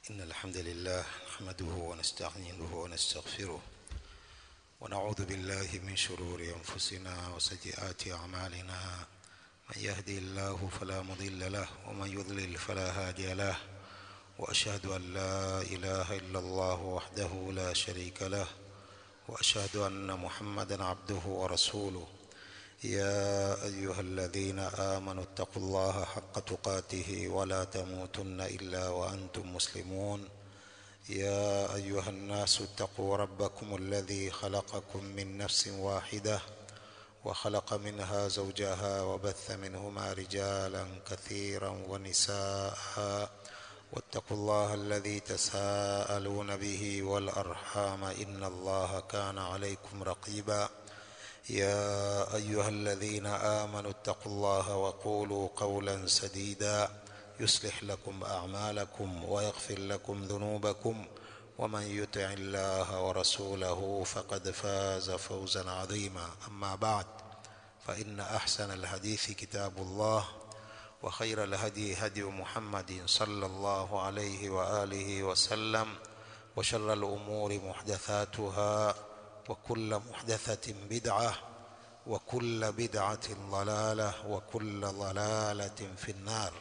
إن الحمد لله نحمده ونستعينه ونستغفره ونعوذ بالله من شرور أنفسنا وسيئات أعمالنا من يهدي الله فلا مضل له ومن يضلل فلا هادي له وأشهد أن لا إله إلا الله وحده لا شريك له وأشهد أن محمدا عبده ورسوله يا أيها الذين آمنوا اتقوا الله حق تقاته ولا تموتن إلا وأنتم مسلمون يا أيها الناس اتقوا ربكم الذي خلقكم من نفس واحدة وخلق منها زوجها وبث منهما رجالا كثيرا ونساء واتقوا الله الذي تساءلون به والأرحام إن الله كان عليكم رقيبا يا أيها الذين آمنوا اتقوا الله وقولوا قولا سديدا يصلح لكم أعمالكم ويغفر لكم ذنوبكم ومن يطع الله ورسوله فقد فاز فوزا عظيما أما بعد فإن أحسن الحديث كتاب الله وخير الهدي هدي محمد صلى الله عليه وآله وسلم وشر الأمور محدثاتها وكل محدثة بدعة وكل بدعة ضلالة وكل ضلالة في النار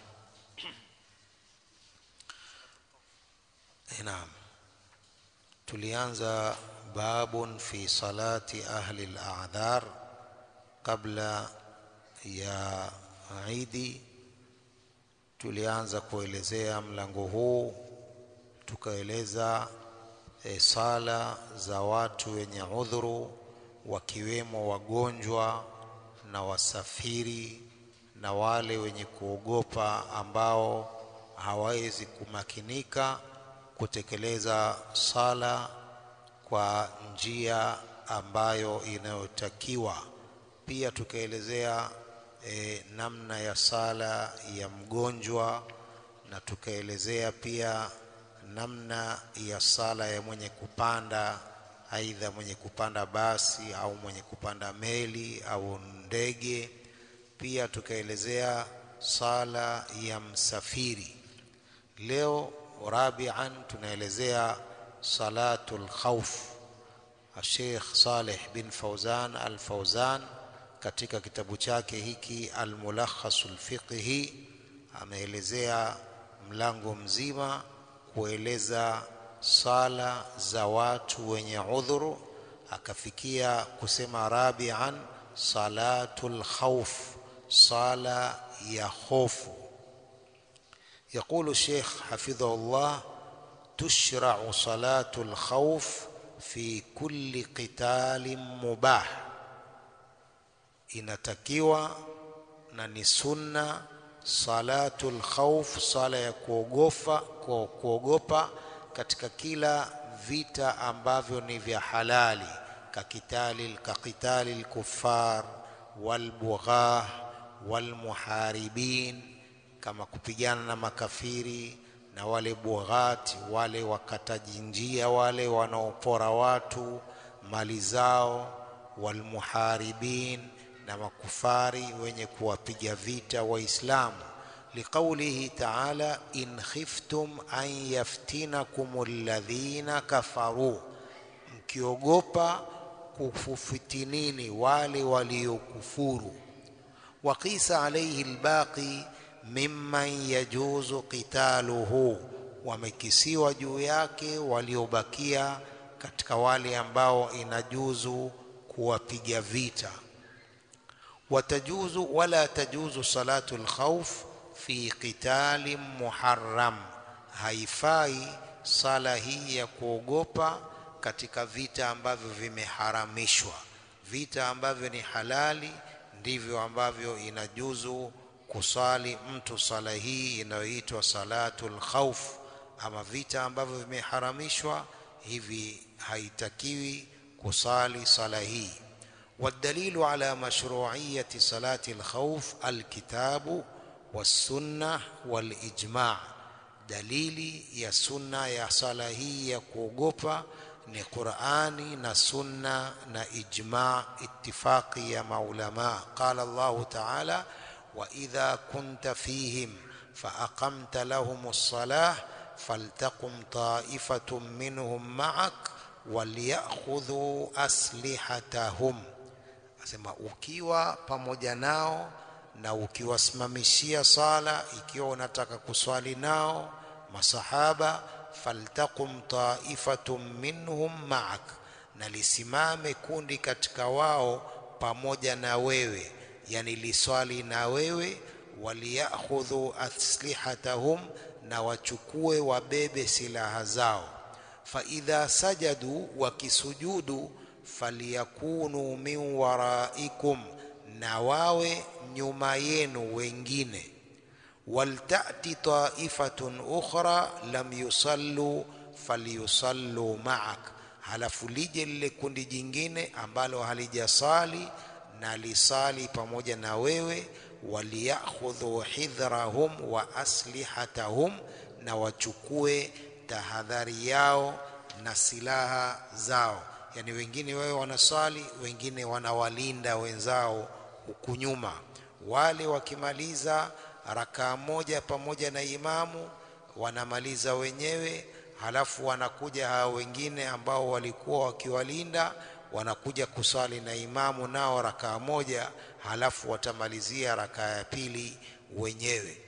نعم tulianza babun fi salati ahli al-a'dhar kabla ya Idi tulianza kuelezea mlango huu tukaeleza e, sala za watu wenye udhuru wakiwemo wagonjwa na wasafiri na wale wenye kuogopa ambao hawawezi kumakinika kutekeleza sala kwa njia ambayo inayotakiwa. Pia tukaelezea e, namna ya sala ya mgonjwa na tukaelezea pia namna ya sala ya mwenye kupanda aidha mwenye kupanda basi au mwenye kupanda meli au ndege. Pia tukaelezea sala ya msafiri. Leo rabian tunaelezea salatul khawf. Sheikh Saleh bin Fauzan al-Fauzan katika kitabu chake hiki al-Mulakhasul Fiqhi ameelezea mlango mzima kueleza sala za watu wenye udhuru akafikia kusema rabian salatul khawf sala ya hofu يقول الشيخ حفظه الله تشرع صلاة الخوف في كل قتال مباح inatakiwa na ni sunna salatul khawf sala ya kuogopa kuogopa katika kila vita ambavyo ni vya halali kakitali kakitali lkuffar walbughah walmuharibin kama kupigana na makafiri na wale bughati wale wakataji njia wale wanaopora watu mali zao walmuharibin na makufari wenye kuwapiga vita waislamu liqaulihi ta'ala in khiftum an yaftinakum alladhina kafaru mkiogopa kufufitinini wale waliokufuru waqisa alayhi albaqi mimman yajuzu qitaluhu wamekisiwa juu yake waliobakia katika wale ambao inajuzu kuwapiga vita watajuzu wala tajuzu salatu alkhawf fi qitali muharram haifai sala hii ya kuogopa katika vita ambavyo vimeharamishwa vita ambavyo ni halali ndivyo ambavyo inajuzu kusali mtu sala hii inayoitwa salatul khawf ama vita ambavyo vimeharamishwa hivi haitakiwi kusali sala hii والدليل على مشروعية صلاة الخوف الكتاب والسنة والإجماع دليل يا سنة يا صلاة يا كوغوبا ni Qur'ani na sunna na ijma ittifaqi ya maulama qala Allah ta'ala wa idha kunta fihim fa aqamta lahum as-salah faltaqum ta'ifatun minhum ma'ak walyakhudhu aslihatahum asema ukiwa pamoja nao na ukiwasimamishia sala ikiwa unataka kuswali nao masahaba faltaqum ta'ifatun minhum ma'ak na lisimame kundi katika wao pamoja na wewe yani liswali na wewe waliyakhudhu aslihatahum na wachukue wabebe silaha zao faidha sajadu wakisujudu faliyakunu min waraikum na wawe nyuma yenu wengine waltati taifatun ukhra lam yusallu falyusallu ma'ak halafu lije lile kundi jingine ambalo halijasali na lisali pamoja na wewe waliyakhudhu hidhrahum wa aslihatahum na wachukue tahadhari yao na silaha zao yani wengine wewe wanaswali wengine wanawalinda wenzao huku nyuma wale wakimaliza rakaa moja pamoja na imamu wanamaliza wenyewe halafu wanakuja hao wengine ambao walikuwa wakiwalinda wanakuja kuswali na imamu nao rakaa moja halafu watamalizia rakaa ya pili wenyewe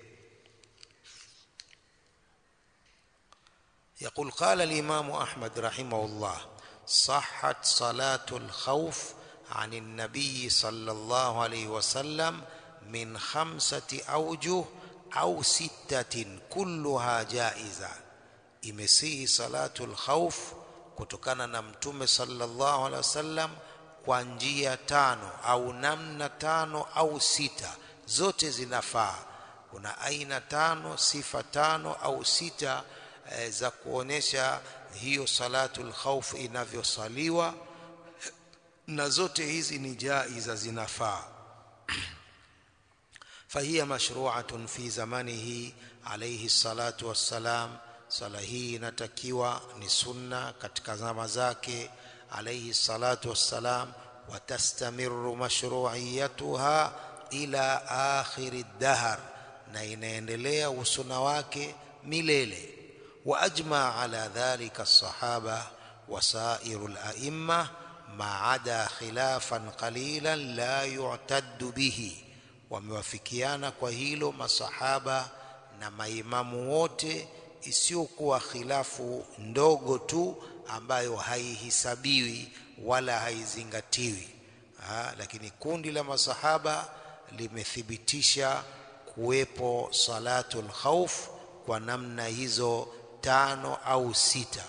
يقول قال الإمام أحمد رحمه الله صحت صلاة الخوف عن النبي صلى الله عليه وسلم من خمسة أوجه أو ستة كلها جائزة imesihi salatu lkhauf kutokana na mtume sallallahu alaihi wasallam kwa njia tano au namna tano au sita zote zinafaa kuna aina tano sifa tano au sita e, za kuonesha hiyo salatu lkhauf inavyosaliwa na zote hizi ni jaiza zinafaa فهي مشروعة في زمنه عليه الصلاة والسلام sala hii inatakiwa ni sunna katika zama zake alayhi salatu wassalam watastamiru mashru'iyatuha ila akhiri dahr na inaendelea usuna wake milele wa ajma ala dhalika as-sahaba wasairu al-a'imma ma ada khilafan qalilan la yu'taddu bihi wamewafikiana kwa hilo masahaba na maimamu wote isiyokuwa khilafu ndogo tu ambayo haihisabiwi wala haizingatiwi ha, lakini kundi la masahaba limethibitisha kuwepo salatul khauf kwa namna hizo tano au sita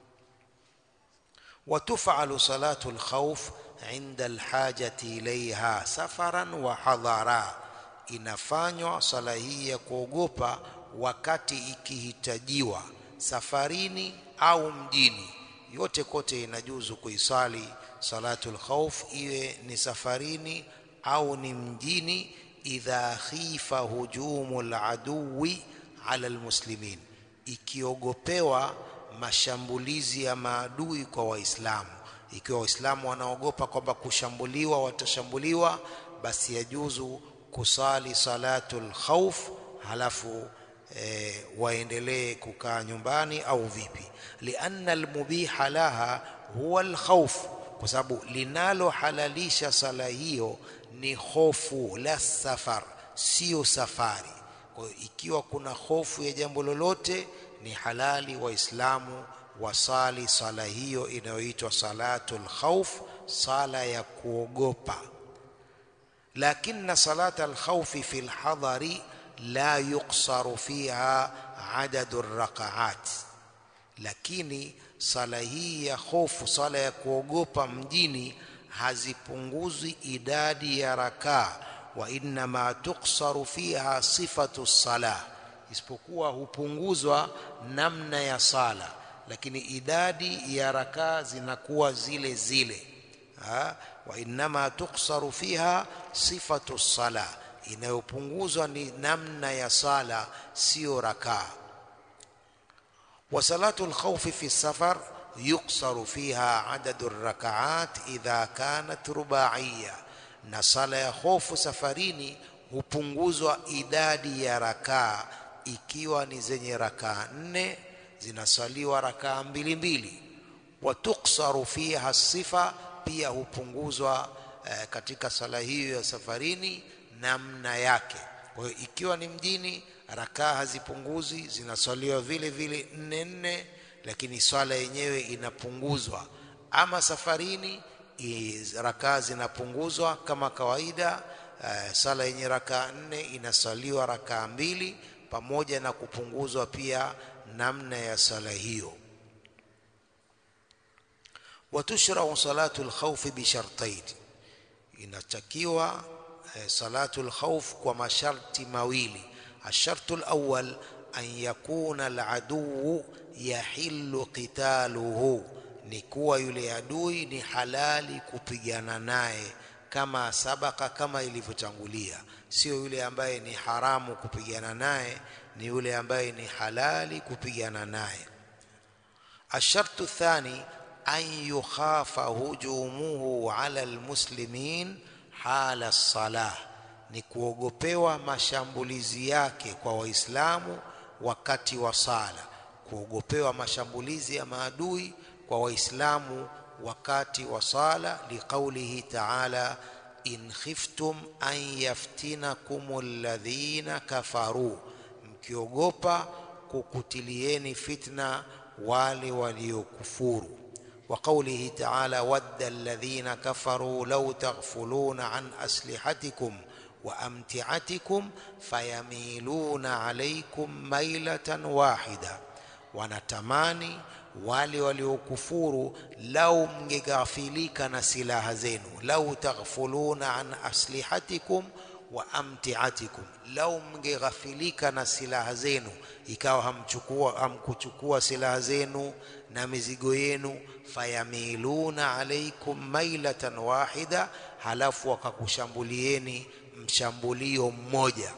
وتفعل صلاة الخوف عند الحاجة إليها سفرا وحضرا inafanywa sala hii ya kuogopa wakati ikihitajiwa safarini au mjini yote kote inajuzu kuisali salatul khauf iwe ni safarini au ni mjini idha khifa hujumul aduwi ala almuslimin ikiogopewa mashambulizi ya maadui kwa waislamu ikiwa waislamu wanaogopa kwamba kushambuliwa watashambuliwa basi yajuzu kusali salatul khauf halafu e, waendelee kukaa nyumbani au vipi lianna almubiha laha huwa alkhawf kwa sababu linalohalalisha sala hiyo ni hofu la safar sio safari kwa hiyo ikiwa kuna hofu ya jambo lolote ni halali waislamu wasali sala hiyo inayoitwa salatul khawf sala ya kuogopa lakini salata alkhawfi fi alhadari la yuksaru fiha adadu rakaat lakini sala hii ya hofu sala ya kuogopa mjini hazipunguzwi idadi ya rakaa wa innama tuksaru fiha sifatu sala isipokuwa hupunguzwa namna ya sala lakini idadi ya rakaa zinakuwa zile zile ha? wa innama tuksaru fiha sifatu sala inayopunguzwa ni namna ya sala sio rakaa وصلاة الخوف في السفر يقصر فيها عدد الركعات إذا كانت رباعية na sala ya hofu safarini hupunguzwa idadi ya rakaa ikiwa ni zenye rakaa nne zinaswaliwa rakaa mbili mbili watuksaru fiha sifa pia hupunguzwa eh, katika sala hiyo ya safarini namna yake kwa hiyo ikiwa ni mjini rakaa hazipunguzi zinaswaliwa vile vile nne nne lakini swala yenyewe inapunguzwa ama safarini rakaa zinapunguzwa kama kawaida uh, sala yenye rakaa nne inaswaliwa rakaa mbili pamoja na kupunguzwa pia namna ya sala hiyo watushrau salatu lkhaufi bishartain inatakiwa eh, salatu lkhauf kwa masharti mawili الشرط الأول أن يكون العدو يحل قتاله ni kuwa yule adui ni halali kupigana naye kama sabaka kama ilivyotangulia sio yule ambaye ni haramu kupigana naye ni yule ambaye ni halali kupigana naye الشرط الثاني أن يخاف هجومه على المسلمين حال الصلاة ni kuogopewa mashambulizi yake kwa waislamu wakati wa sala kuogopewa mashambulizi ya maadui kwa waislamu wakati wa sala liqaulihi ta'ala in khiftum an yaftinakum alladhina kafaru mkiogopa kukutilieni fitna wale waliokufuru وقوله تعالى ود الذين كفروا لو تغفلون عن أسلحتكم وأمتعتكم فيميلون عليكم ميلة واحدة wanatamani wale waliokufuru lau mngeghafilika na silaha zenu lau taghfuluna an aslihatikum wa amtiatikum lau mngeghafilika na silaha zenu ikawa hamchukua hamkuchukua silaha zenu na mizigo yenu fayamiluna alaikum mailatan wahida halafu wakakushambulieni mshambulio mmoja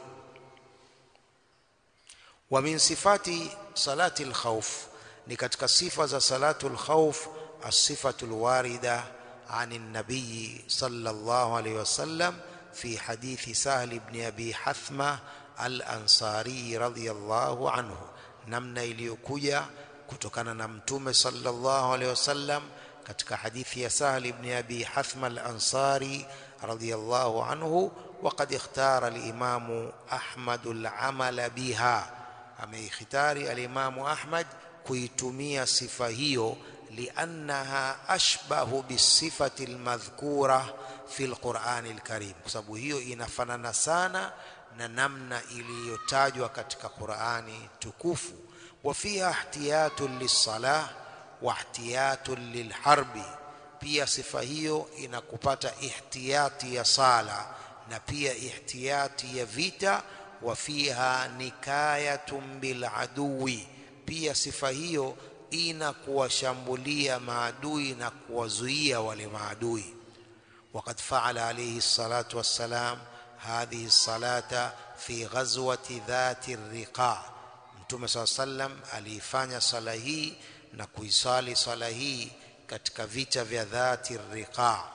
wa min sifati salati alkhawf ni katika sifa za salatu alkhawf as-sifatu alwarida عن النبي صلى الله عليه وسلم في حديث سهل بن أبي حثمة الأنصاري رضي الله عنه namna iliyokuja kutokana na mtume sallallahu alaihi wasallam katika hadithi ya Sahal ibn Abi Hathma al-Ansari radiyallahu anhu وقد اختار الإمام أحمد العمل بها ameikhitari alimamu Ahmad kuitumia sifa hiyo liannaha ashbahu bisifati almadhkura fi alqurani alkarim kwa sababu hiyo inafanana sana na namna iliyotajwa katika Qurani tukufu wa fiha ihtiyatun lis-salah wa ihtiyatun lilharbi pia sifa hiyo inakupata ihtiyati ya sala na pia ihtiyati ya vita wa fiha nikayatun bil aduwi pia sifa hiyo ina kuwashambulia maadui na kuwazuia wale maadui وقد فعل عليه الصلاة والسلام هذه الصلاة في غزوة ذات الرقاع Mtume صلى الله عليه وسلم aliifanya sala hii na kuisali sala hii katika vita vya dhati riqa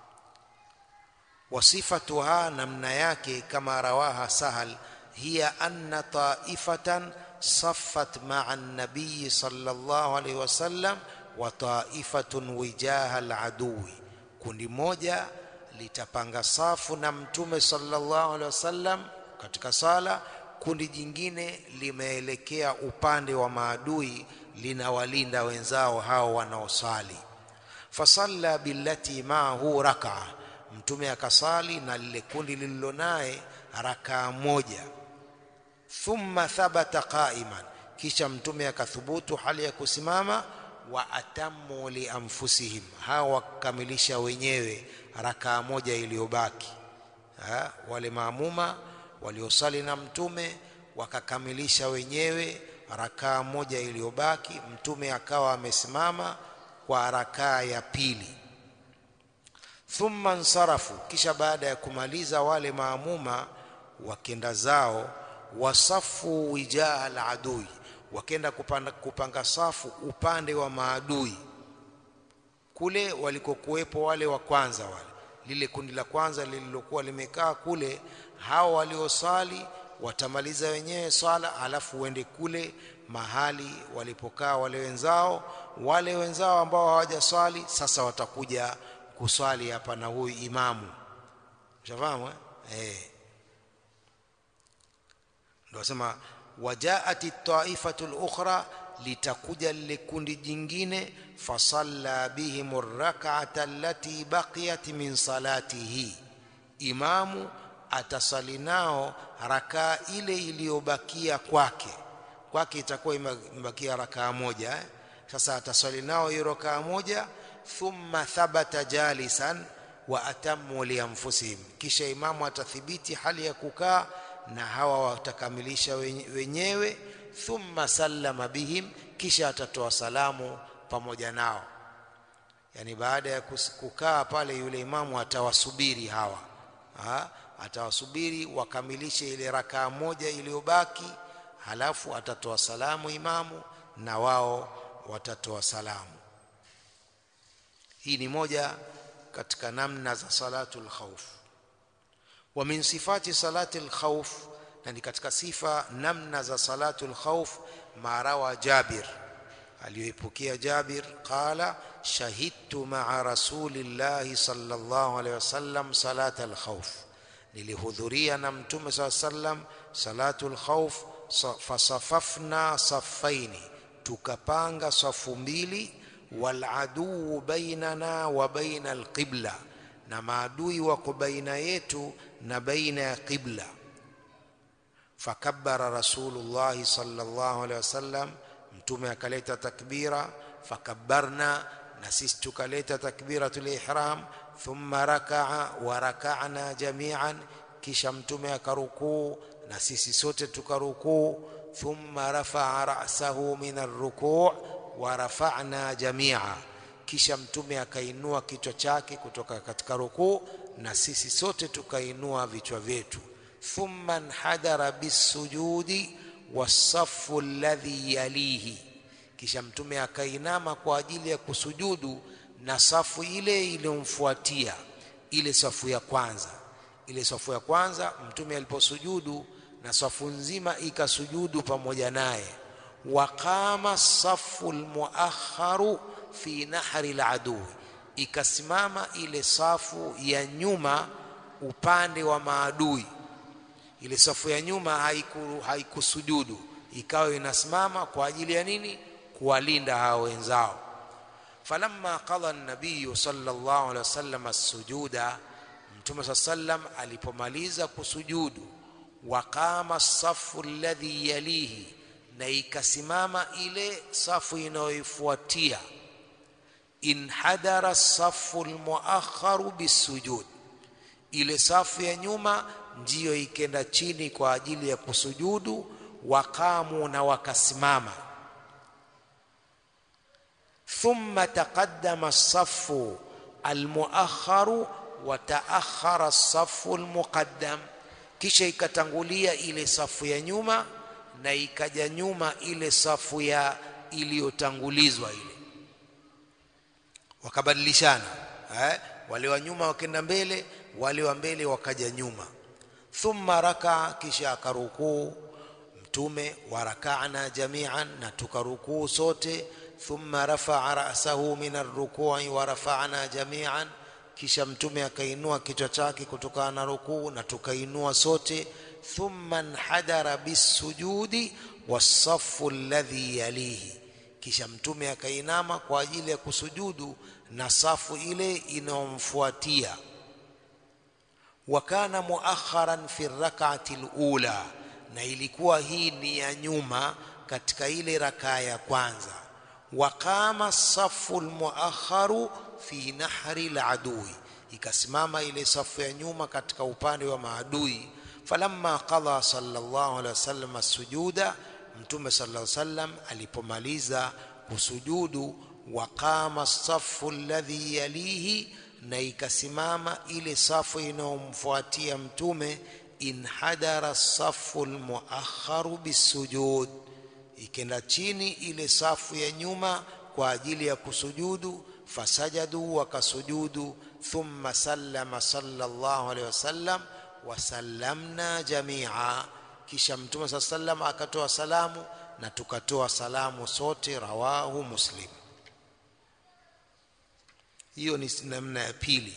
wasifatuha namna yake kama rawaha sahal hiya anna taifatan saffat ma'a an-nabiy sallallahu alayhi wasallam wa taifatun wijaha al-aduwi kundi moja litapanga safu na mtume sallallahu alaihi wasallam katika sala kundi jingine limeelekea upande wa maadui linawalinda wenzao hao wanaosali fasalla billati maahu rakaa mtume akasali na lile kundi lililo naye rakaa moja thumma thabata qa'iman kisha mtume akathubutu hali ya kusimama wa atamu li anfusihim hawa wakamilisha wenyewe rakaa moja iliyobaki wale maamuma waliosali na mtume wakakamilisha wenyewe rakaa moja iliyobaki mtume akawa amesimama kwa rakaa ya pili thumma nsarafu kisha baada ya kumaliza wale maamuma wakenda zao wasafu wijaha aladui wakenda kupanga, kupanga safu upande wa maadui kule walikokuwepo wale wa kwanza wale lile kundi la kwanza lililokuwa limekaa kule hao waliosali watamaliza wenyewe swala alafu uende kule mahali walipokaa wale wenzao wale wenzao ambao hawajaswali sasa watakuja kuswali hapa na huyu imamu ushafahamu eh? eh ndio sema wajaat taifatu lukhra litakuja lile kundi jingine fasalla bihim rak'ata allati baqiyat min salatihi imamu atasali nao rakaa ile iliyobakia kwake kwake itakuwa imebakia rakaa moja eh? sasa atasali nao hiyo rakaa moja thumma thabata jalisan wa atammu lianfusihim kisha imamu atathibiti hali ya kukaa na hawa watakamilisha wenyewe thumma sallama bihim kisha atatoa salamu pamoja nao yani baada ya kukaa pale yule imamu atawasubiri hawa ha? atawasubiri wakamilishe ile rakaa moja iliyobaki halafu atatoa salamu imamu na wao watatoa salamu hii ni moja katika namna za salatul khawf wa min sifati salatil khawf na ni katika sifa namna za salatul khawf marawa Jabir aliyoipokea Jabir qala shahidtu ma'a rasulillahi sallallahu alayhi wasallam salatal khawf nilihudhuria na mtume saa sallam salatul khawf fasafafna safaini tukapanga safu mbili wal aduu bainana wa baina alqibla na maadui wako baina yetu na baina ya qibla fakabbara rasulullah sallallahu alaihi wasallam mtume akaleta takbira fakabbarna na sisi tukaleta takbiratul ihram thumma rakaa wa raka'na jami'an kisha mtume akarukuu na sisi sote tukarukuu thumma rafa'a ra'sahu min ar-ruku' wa rafa'na jami'a kisha mtume akainua kichwa chake kutoka katika rukuu na sisi sote tukainua vichwa vyetu thumma nhadara bisujudi wasafu alladhi yalihi kisha mtume akainama kwa ajili ya kusujudu na safu ile iliyomfuatia ile safu ya kwanza ile safu ya kwanza mtume aliposujudu na safu nzima ikasujudu pamoja naye waqama safu almuakharu fi nahri aladui ikasimama ile safu ya nyuma upande wa maadui ile safu ya nyuma haiku, haikusujudu ikawa inasimama kwa ajili ya nini kuwalinda hao wenzao falamma qada an-nabiy sallallahu alaihi wasallam as-sujuda mtume sallam alipomaliza kusujudu waqama safu alladhi yalihi na ikasimama ile safu inayoifuatia inhadara safu almuakharu bisujud ile safu ya nyuma ndiyo ikenda chini kwa ajili ya kusujudu waqamu na wakasimama thumma taqaddama as-saffu al-mu'akhkharu wa ta'akhkhara as-saffu al-muqaddam kisha ikatangulia ile safu ya nyuma na ikaja nyuma ile safu ya iliyotangulizwa ile wakabadilishana eh wale wa nyuma wakenda mbele wale wa mbele wakaja nyuma thumma raka kisha akarukuu mtume warakana jami'an na tukarukuu sote thumma rafa'a ra'sahu min ar-ruku'i wa rafa'na jami'an kisha mtume akainua kichwa chake kutokana na rukuu na tukainua sote thumma nhadara bisujudi was-saffu alladhi yalihi kisha mtume akainama kwa ajili ya kusujudu na safu ile inayomfuatia wakana muakharan fi rak'ati al-ula na ilikuwa hii ni ya nyuma katika ile rakaa ya kwanza waqama safu almuakharu fi nahri aladui ikasimama ile safu ya nyuma katika upande wa maadui falamma qada sallallahu alaihi wasallam as-sujuda mtume sallallahu alaihi wasallam alipomaliza kusujudu waqama safu alladhi yalihi na ikasimama ile safu inayomfuatia mtume inhadara safu almuakharu bisujud ikenda chini ile safu ya nyuma kwa ajili ya kusujudu fasajadu wakasujudu thumma sallama sallallahu alaihi wasallam wasallamna jamia kisha mtume saa sallam akatoa salamu na tukatoa salamu sote rawahu muslim hiyo ni namna ya pili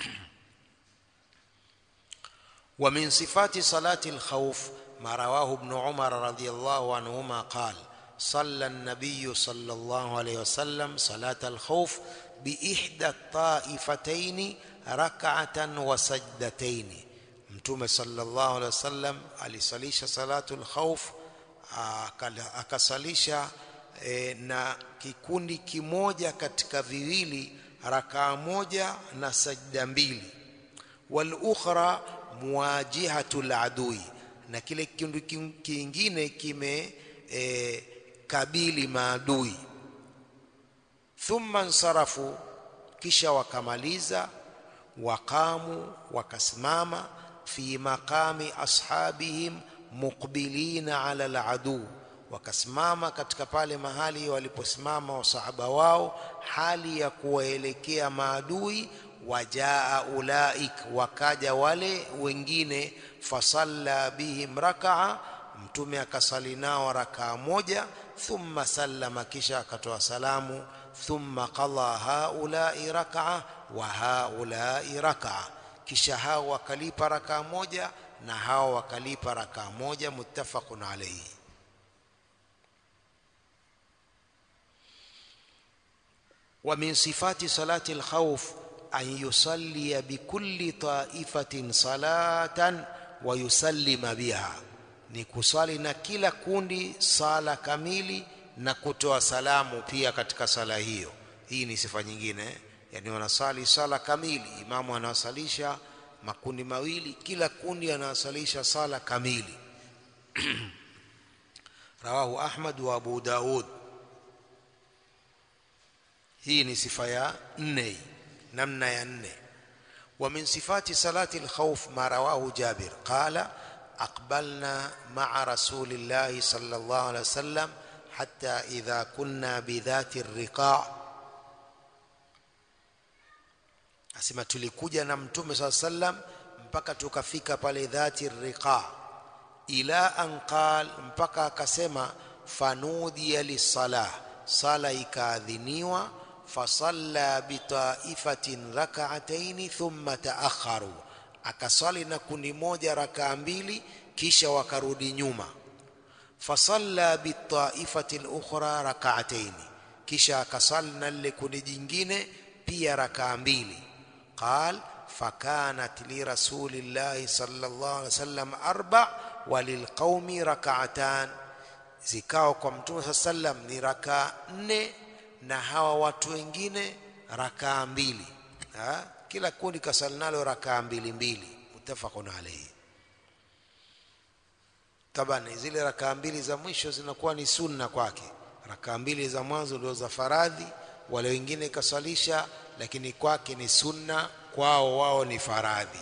ومن صفات صلاة الخوف ما رواه ابن عمر رضي الله عنهما قال صلى النبي صلى الله عليه وسلم صلاة الخوف بإحدى الطائفتين ركعة وسجدتين mtume sallallahu alaihi wasallam alisalisha salatul khauf akasalisha e, na kikundi kimoja katika viwili rakaa moja na sajda mbili wal ukhra muwajihatul adui na kile kikundi kingine kime e, kabili maadui thumma nsarafu kisha wakamaliza waqamu wakasimama fi maqami ashabihim muqbilina ala aladu wakasimama katika pale mahali waliposimama wasahaba wao hali ya kuwaelekea maadui wajaa ulaik wakaja wale wengine fasalla bihim rakaa mtume akasali nao rakaa moja thumma sallama kisha akatoa salamu thumma qada haulai rakaa wa haulai rakaa kisha hao wakalipa rakaa moja na hao wakalipa rakaa moja muttafaqun alayhi ومن صفات صلاة الخوف أن يصلي بكل طائفة صلاة ويسلم بها ni kusali na kila kundi sala kamili na kutoa salamu pia katika sala hiyo hii ni sifa nyingine yani wanasali sala kamili imamu anawasalisha makundi mawili kila kundi anawasalisha sala kamili rawahu ahmad wa abu daud hii ni sifa ya nne namna ya nne ومن صفات صلاة الخوف ما رواه جابر قال أقبلنا مع رسول الله صلى الله عليه وسلم حتى إذا كنا بذات الرقاع asema tulikuja na mtume saa sallam mpaka tukafika pale dhati riqa ila an qal mpaka akasema fanudiya lisalah sala ikaadhiniwa fasalla bitaifatin rak'ataini thumma taakharu akasali na kundi moja rakaa mbili kisha wakarudi nyuma fasalla bitaifati lukhra rak'ataini kisha akasali na lile kundi jingine pia rakaa mbili قال فكانت لرسول الله صلى الله عليه وسلم أربع وللقوم ركعتان zikao kwa mtume saa sallam ni rakaa nne na hawa watu wengine rakaa mbili ha? kila kundi kasali nalo rakaa mbili mbili mutafaqun alayhi taban zile rakaa mbili za mwisho zinakuwa ni sunna kwake rakaa mbili za mwanzo ndio za faradhi wale wengine kasalisha lakini kwake ni sunna kwao wao ni faradhi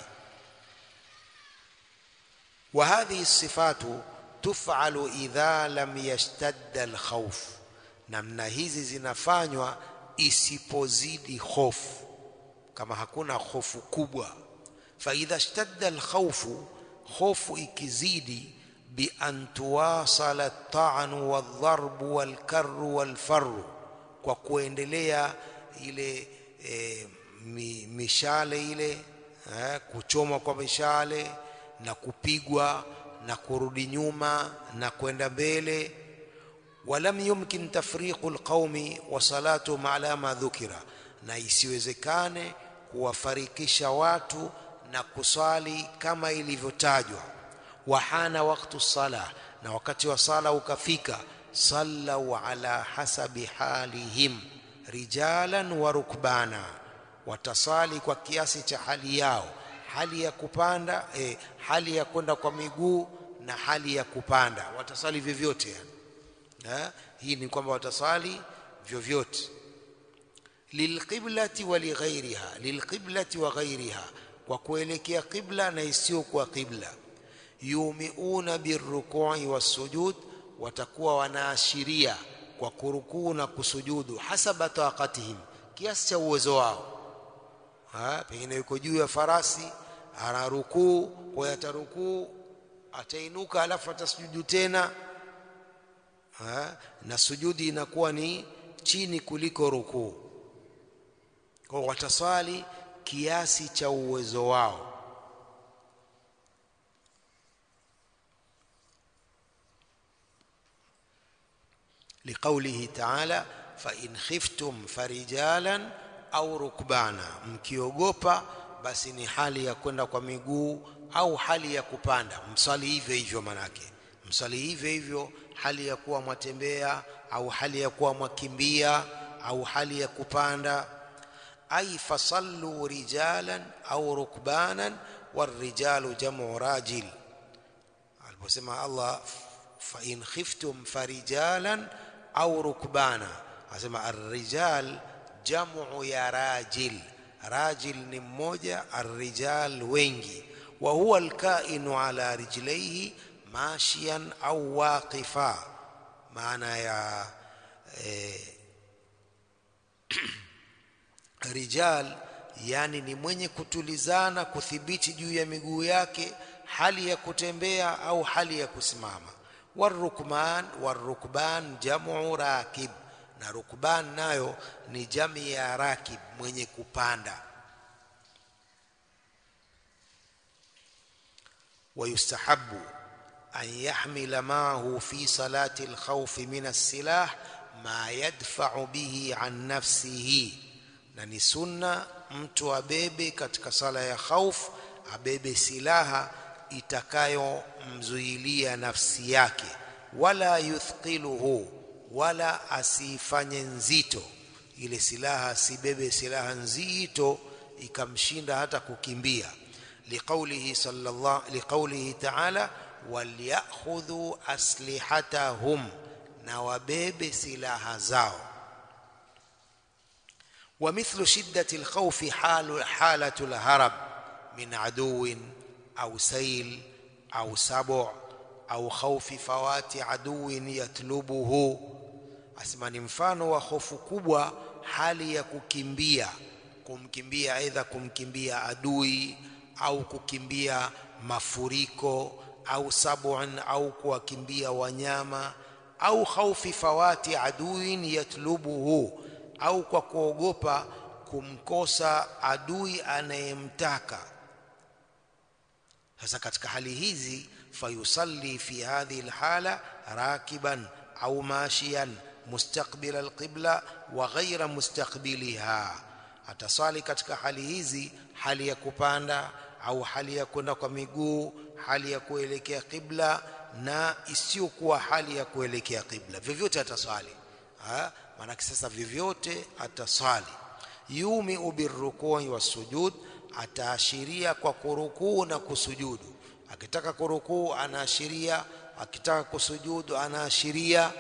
wa hadhihi sifatu tuf'alu idha lam yashtadda alkhawf namna hizi zinafanywa isipozidi hofu kama hakuna hofu kubwa fa idha ishtadda alkhawfu hofu ikizidi bi an tuwasala at-ta'n wal-dharb wal-karr wal-farr kwa kuendelea ile e, mi, mishale ile eh, kuchoma kwa mishale na kupigwa na kurudi nyuma na kwenda mbele walam yumkin tafriqu alqaumi wa salatu ala ma dhukira na isiwezekane kuwafarikisha watu na kuswali kama ilivyotajwa wahana waktu sala na wakati wa sala ukafika sallau ala hasabi halihim rijalan wa rukbana watasali kwa kiasi cha hali yao hali ya kupanda eh, hali ya kwenda kwa miguu na hali ya kupanda watasali vyovyote yani ha? hii ni kwamba watasali vyovyote lilqiblati wa lighairiha lilqiblati wa ghairiha kwa kuelekea qibla na isiyokuwa qibla yumiuna birruku'i wasujud watakuwa wanaashiria kwa kurukuu na kusujudu hasaba taqatihim kiasi cha uwezo wao ha pengine yuko juu ya farasi ana rukuu kwa atarukuu atainuka alafu atasujudu tena ha? na sujudi inakuwa ni chini kuliko rukuu kwa wataswali kiasi cha uwezo wao liqaulihi ta'ala fa in khiftum farijalan au rukbana mkiogopa basi ni hali ya kwenda kwa miguu au hali ya kupanda msali hivyo hivyo manake msali hivyo hivyo hali ya kuwa mwatembea au hali ya kuwa mwakimbia au hali ya kupanda ay fasallu rijalan au rukbanan والرجال جمع راجل aliposema Allah fa in khiftum farijalan au rukbana asema arrijal jamu ya rajil rajil ni mmoja arrijal wengi wa huwa alkainu ala rijlaihi mashiyan au waqifa maana ya eh, rijal yani ni mwenye kutulizana kuthibiti juu ya miguu yake hali ya kutembea au hali ya kusimama warukman warukban jamu rakib na rukban nayo ni jami ya rakib mwenye kupanda ويستحب أن يحمل معه في صلاة الخوف من السلاح ما يدفع به عن نفسه na ni sunna mtu abebe katika sala ya khauf abebe silaha itakayomzuilia nafsi yake wala yuthqiluhu wala asifanye nzito ile silaha asibebe silaha nzito ikamshinda hata kukimbia liqaulihi sallallahu liqaulihi ta'ala walyakhudhu aslihatahum na wabebe silaha zao ومثل شدة الخوف حال حالة الهرب من عدو أو سيل أو سبع أو خوف فوات عدو يطلبه asema ni mfano wa hofu kubwa hali ya kukimbia kumkimbia aidha kumkimbia adui au kukimbia mafuriko au sabun au kuwakimbia wanyama au khaufi fawati aduin yatlubuhu au kwa kuogopa kumkosa adui anayemtaka sasa katika hali hizi fayusalli fi hadhihi alhala rakiban au mashiyan mustaqbil alqibla wa ghayra mustaqbiliha atasali katika hali hizi hali ya kupanda au hali ya kwenda kwa miguu hali ya kuelekea qibla na isiyokuwa hali ya kuelekea qibla vyovyote ataswali maanake sasa vyovyote atasali yumiu birrukui wasujud ataashiria kwa kurukuu na kusujudu akitaka kurukuu anaashiria akitaka kusujudu anaashiria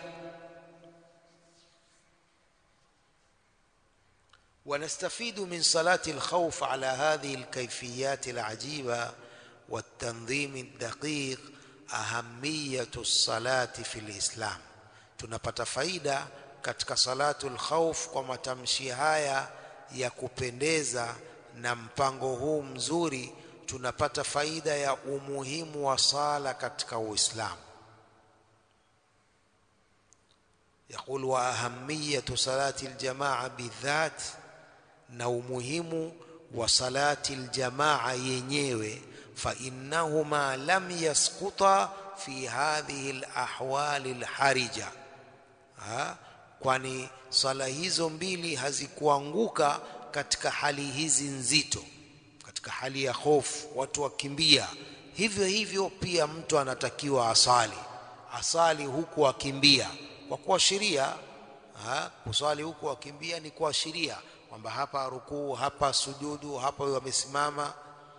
ونستفيد من صلاة الخوف على هذه الكيفيات العجيبة والتنظيم الدقيق أهمية الصلاة في الإسلام tunapata faida katika salatul khauf kwa matamshi haya ya kupendeza na mpango huu mzuri tunapata faida ya umuhimu wa sala katika Uislamu يقول وأهمية صلاة الجماعة بالذات na umuhimu wa salati aljamaa yenyewe fa innahuma lam yasquta fi hadhihi alahwali alharija ha? kwani swala hizo mbili hazikuanguka katika hali hizi nzito katika hali ya hofu watu wakimbia hivyo hivyo pia mtu anatakiwa asali asali huku akimbia kwa kuashiria kuswali huku akimbia ni kuashiria kwamba hapa rukuu hapa sujudu hapa wamesimama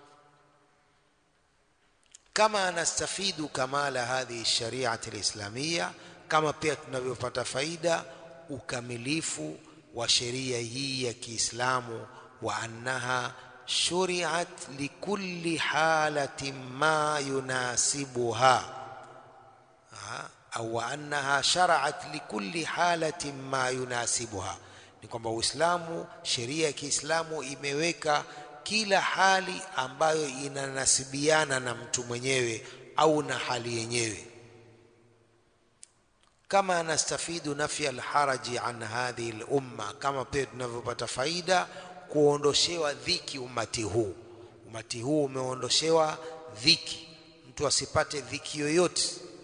kama anastafidu kamala hadhihi shariati alislamia kama pia tunavyopata faida ukamilifu wa sheria hii ya Kiislamu wa annaha shuri'at likulli halatin ma yunasibuha au wa annaha shara'at likulli halatin ma yunasibuha ni kwamba Uislamu sheria ya Kiislamu imeweka kila hali ambayo inanasibiana na mtu mwenyewe au na hali yenyewe kama nastafidu nafya alharaji an hadhihi lumma, kama pia tunavyopata faida kuondoshewa dhiki umati huu. Umati huu umeondoshewa dhiki, mtu asipate dhiki yoyote.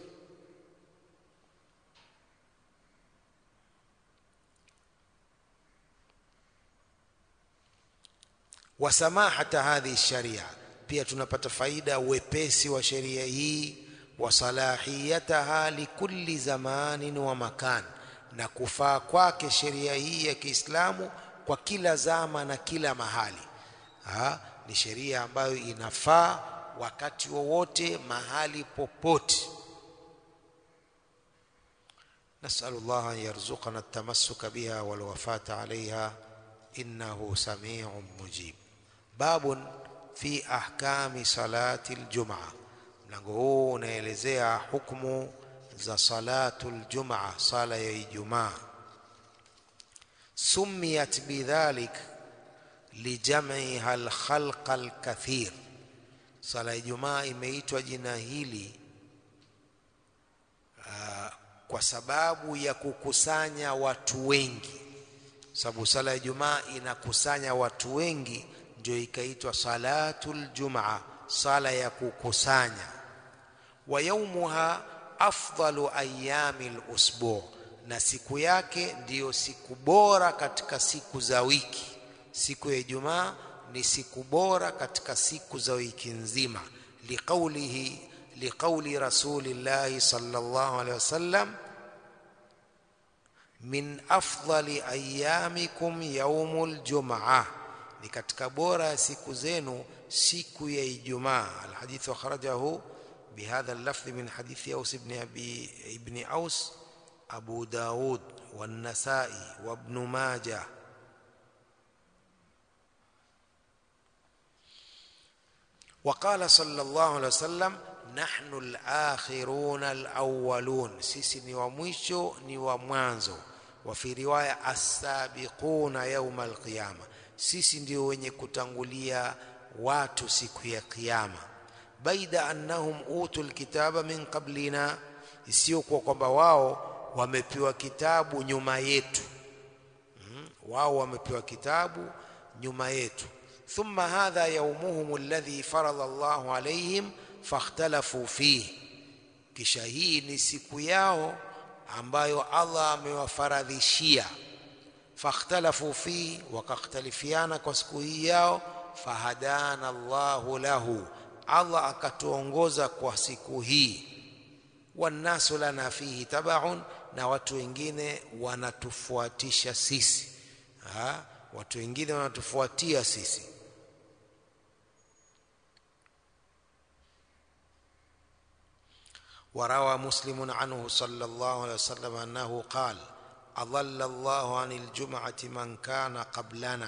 wa samahata hadhihi sharia, pia tunapata faida wepesi wa sheria hii, wa salahiyataha likulli zamanin wa makan, na kufaa kwake sheria hii ya Kiislamu kwa kila zama na kila mahali. Ha, ni sheria ambayo inafaa wakati wowote mahali popote. nasalu llaha an yarzuqana altamassuka biha walwafata alaiha innahu samiun mujib. Babun fi ahkami salati aljumaa, mlango huu unaelezea hukumu za salatu aljumaa, sala ya Ijumaa. Sumiyat bidhalik lijam'iha alkhalqa alkathir, sala ya Ijumaa imeitwa jina hili uh, kwa sababu ya kukusanya watu wengi sababu sala ya Ijumaa inakusanya watu wengi, ndio ikaitwa salatul jumaa, sala ya kukusanya. Wa yaumuha afdalu ayami lusbu, na siku yake ndiyo siku bora katika siku za wiki. Siku ya Ijumaa ni siku bora katika siku za wiki nzima, liqaulihi liqauli rasulillahi sallallahu alaihi wasallam min afdali ayamikum yaumul jumaa, ni katika bora ya siku zenu siku ya Ijumaa. Alhadithu akhrajahu bihadha allafdhi min hadithi Aus ibn abi ibn Aus Abu Daud والنسائي وابن ماجه وقال صلى الله عليه وسلم نحن الآخرون الأولون sisi ni wa mwisho ni wa mwanzo wa fi riwaya as-sabiquna yawm al-qiyama sisi ndio wenye kutangulia watu siku ya kiyama baida annahum utul kitaba min qablina isiyokuwa kwamba wao wamepewa kitabu nyuma yetu hmm? wao wamepewa kitabu nyuma yetu thumma hadha yaumuhum alladhi farada Allahu alaihim fakhtalafu fihi, kisha hii ni siku yao ambayo Allah amewafaradhishia. Fakhtalafu fihi, wakakhtalifiana kwa siku hii yao. Fahadana Allahu lahu, Allah akatuongoza kwa siku hii. Wannasu lana fihi tabaun, na watu wengine wanatufuatisha sisi ha? watu wengine wanatufuatia sisi وروى مسلم عنه صلى الله عليه وسلم أنه قال أضل الله عن الجمعة من كان قبلنا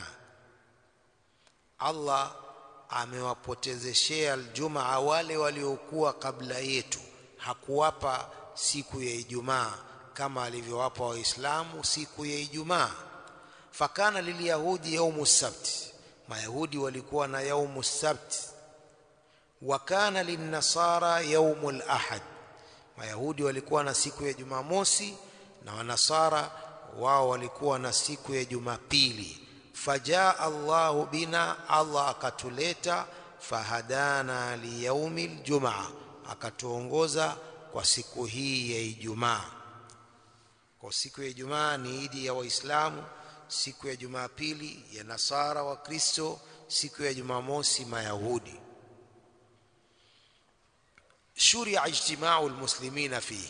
الله amewapotezeshea aljumaa wale waliokuwa kabla yetu hakuwapa siku ya ijumaa kama alivyowapa waislamu siku ya ijumaa fakana lilyahudi yaumu sabti mayahudi walikuwa na yaumu sabti wa kana linnasara yaumu lahad Mayahudi walikuwa na siku ya Jumamosi na Wanasara wao walikuwa na siku ya Jumapili. Fajaa Allahu bina, Allah akatuleta, fahadana liyaumi ljumaa, akatuongoza kwa siku hii ya Ijumaa. Kwa siku ya Ijumaa ni idi ya Waislamu, siku ya Jumapili ya Nasara wa Kristo, siku ya Jumamosi Mayahudi shuria ijtimau lmuslimina fihi,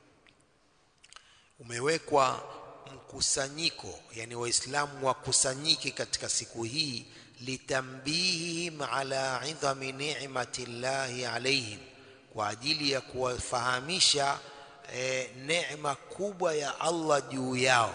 umewekwa mkusanyiko, yani Waislamu wakusanyike katika siku hii, litambihihim ala idhami ni'mati llahi alaihim, kwa ajili ya kuwafahamisha e, neema kubwa ya Allah juu yao.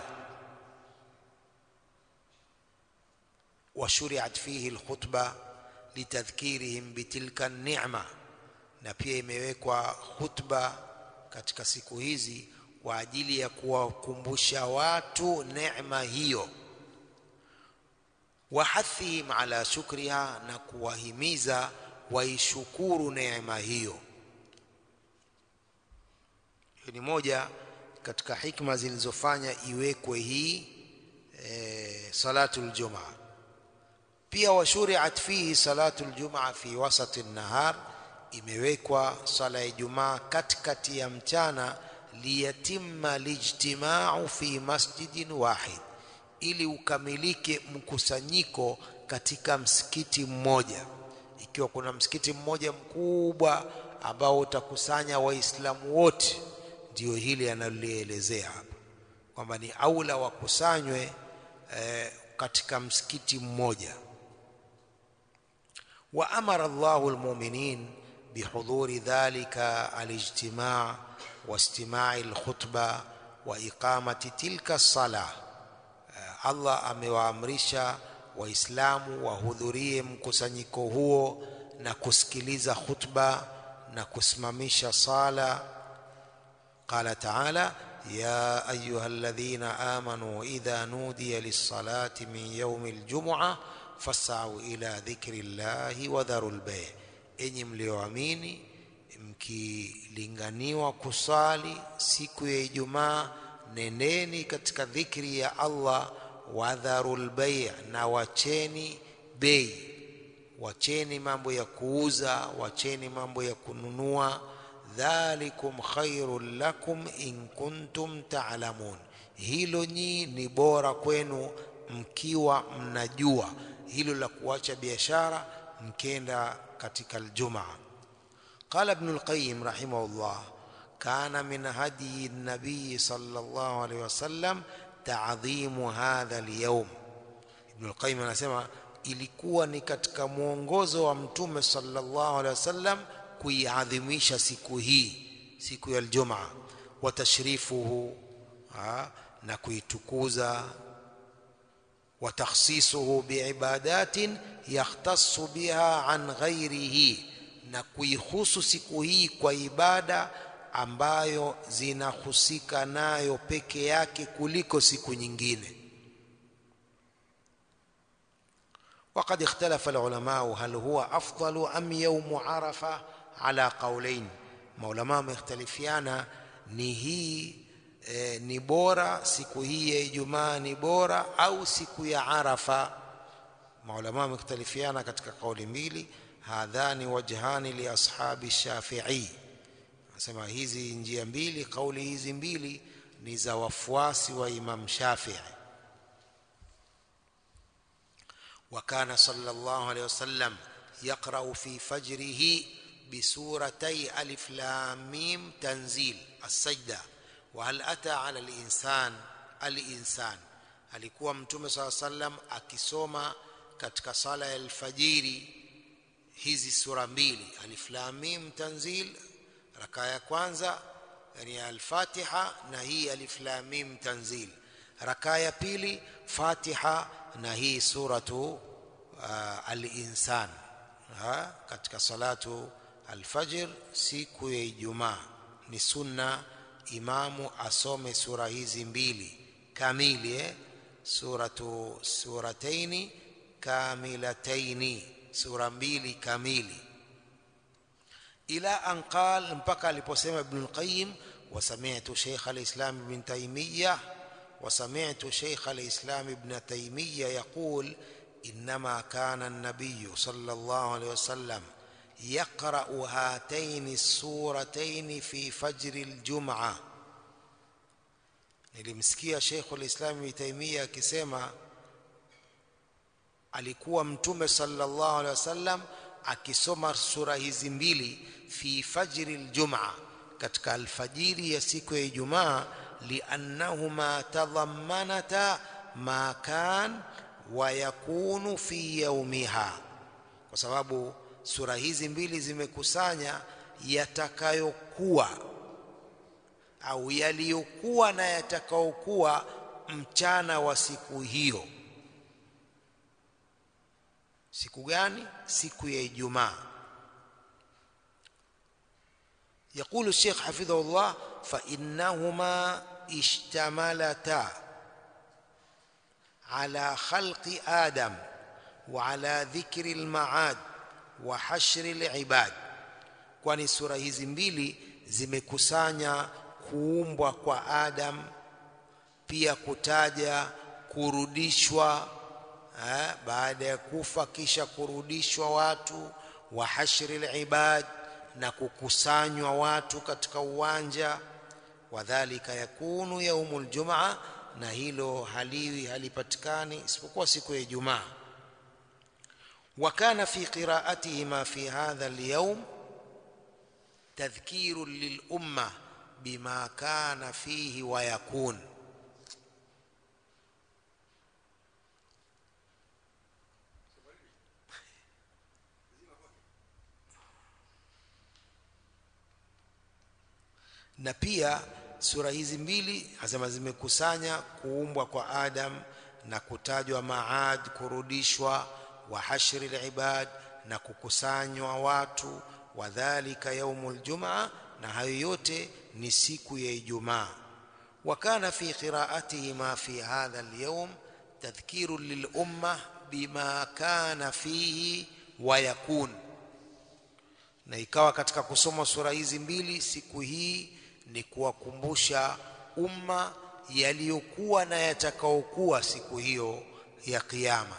Washuriat fihi lkhutba litadhkirihim bitilka ni'ma na pia imewekwa khutba katika siku hizi kwa ajili ya kuwakumbusha watu neema hiyo, wahathihim ala shukriha, na kuwahimiza waishukuru neema hiyo. Hiyo ni moja katika hikma zilizofanya iwekwe hii e, salatul jumaa pia washuriat fihi salatul jumaa fi wasati nahar imewekwa sala ya Ijumaa katikati ya mchana liyatimma lijtimau fi masjidin wahid ili ukamilike mkusanyiko katika msikiti mmoja ikiwa kuna msikiti mmoja mkubwa ambao utakusanya waislamu wote ndio hili analolielezea hapa kwamba ni aula wakusanywe eh, katika msikiti mmoja wa amara Allahu almu'minin bihudhuri dhalika alijtimaa واستماع الخطبة وإقامة تلك الصلاة Allah amewaamrisha waislamu wahudhurie mkusanyiko huo na kusikiliza khutba na kusimamisha sala qala taala ya ayuha alladhina amanu idha nudiya lis-salati min yawmi al-jum'ah fas'au ila dhikri llahi wa dharul bay' enyi mlioamini mkilinganiwa kusali siku ya Ijumaa nendeni katika dhikri ya Allah wadharul bay' na wacheni bei wacheni mambo ya kuuza wacheni mambo ya kununua dhalikum khairul lakum in kuntum ta'lamun hilo nyi ni bora kwenu mkiwa mnajua hilo la kuacha biashara mkenda katika aljumaa قال ابن القيم رحمه الله كان من هدي النبي صلى الله عليه وسلم تعظيم هذا اليوم ابن القيم anasema ilikuwa ni katika mwongozo wa mtume sallallahu alaihi wasallam kuiadhimisha siku hii siku ya aljumaa wa tashrifuhu na kuitukuza wa takhsisuhu biibadatin yahtassu biha an ghairihi na kuihusu siku hii kwa ibada ambayo zinahusika nayo peke yake kuliko siku nyingine وقد اختلف العلماء هل هو أفضل أم يوم عرفة على قولين maulama wamekhtalifiana ni hii e, ni bora siku hii ya Ijumaa ni bora au siku ya Arafa maulama wamekhtalifiana katika kauli mbili hadhani wajhani li ashabi Shafi'i nasema hizi njia mbili kauli hizi mbili ni za wafuasi wa Imam Shafi'i وكان صلى الله عليه وسلم يقرأ في فجره بسورتي ألف لام ميم تنزيل السجدة وهل أتى على الإنسان الإنسان alikuwa mtume saa sallam akisoma katika sala ya alfajiri hizi sura mbili alif lam mim tanzil raka ya kwanza yani al-Fatiha na hii alif lam mim tanzil raka ya pili Fatiha na hii suratu uh, al-insan ha katika salatu al-fajr siku ya Ijumaa ni sunna imamu asome sura hizi mbili kamili eh? suratu surataini kamilataini sura mbili kamili ila an qal mpaka aliposema ibn al-qayyim wa sami'tu shaykh al-islam ibn taymiyyah wa sami'tu shaykh al-islam ibn taymiyyah yaqul انما كان النبي صلى الله عليه وسلم يقرا هاتين السورتين في فجر الجمعه nilimsikia Sheikh al-Islam Ibn Taymiyyah akisema alikuwa mtume sallallahu alaihi wasallam akisoma sura hizi mbili fi fajri al-jum'a katika alfajiri ya siku ya Ijumaa liannahuma tadhammanata ma kan wa yakunu fi yaumiha kwa sababu sura hizi mbili zimekusanya yatakayokuwa au yaliyokuwa na yatakayokuwa mchana wa siku hiyo siku gani siku ya Ijumaa يقول الشيخ حفظه الله فإنهما اشتملتا على خلق آدم وعلى ذكر المعاد وحشر العباد kwani sura hizi mbili zimekusanya kuumbwa kwa Adam pia kutaja kurudishwa eh, baada ya kufa kisha kurudishwa watu wa hashri libad na kukusanywa watu katika uwanja wadhalika yakunu yaumul jumaa na hilo haliwi halipatikani isipokuwa siku ya Ijumaa وكان في قراءتهما في هذا اليوم تذكير للأمة بما كان فيه ويكون na pia sura hizi mbili asema zimekusanya kuumbwa kwa Adam na kutajwa maad kurudishwa wa hashri libad na kukusanywa watu wadhalika yaumul jumaa na hayo yote ni siku ya Ijumaa وكان في قراءتهما في هذا اليوم تذكير للأمة بما كان فيه ويكون na ikawa katika kusoma sura hizi mbili siku hii ni kuwakumbusha umma yaliyokuwa na yatakaokuwa siku hiyo ya kiyama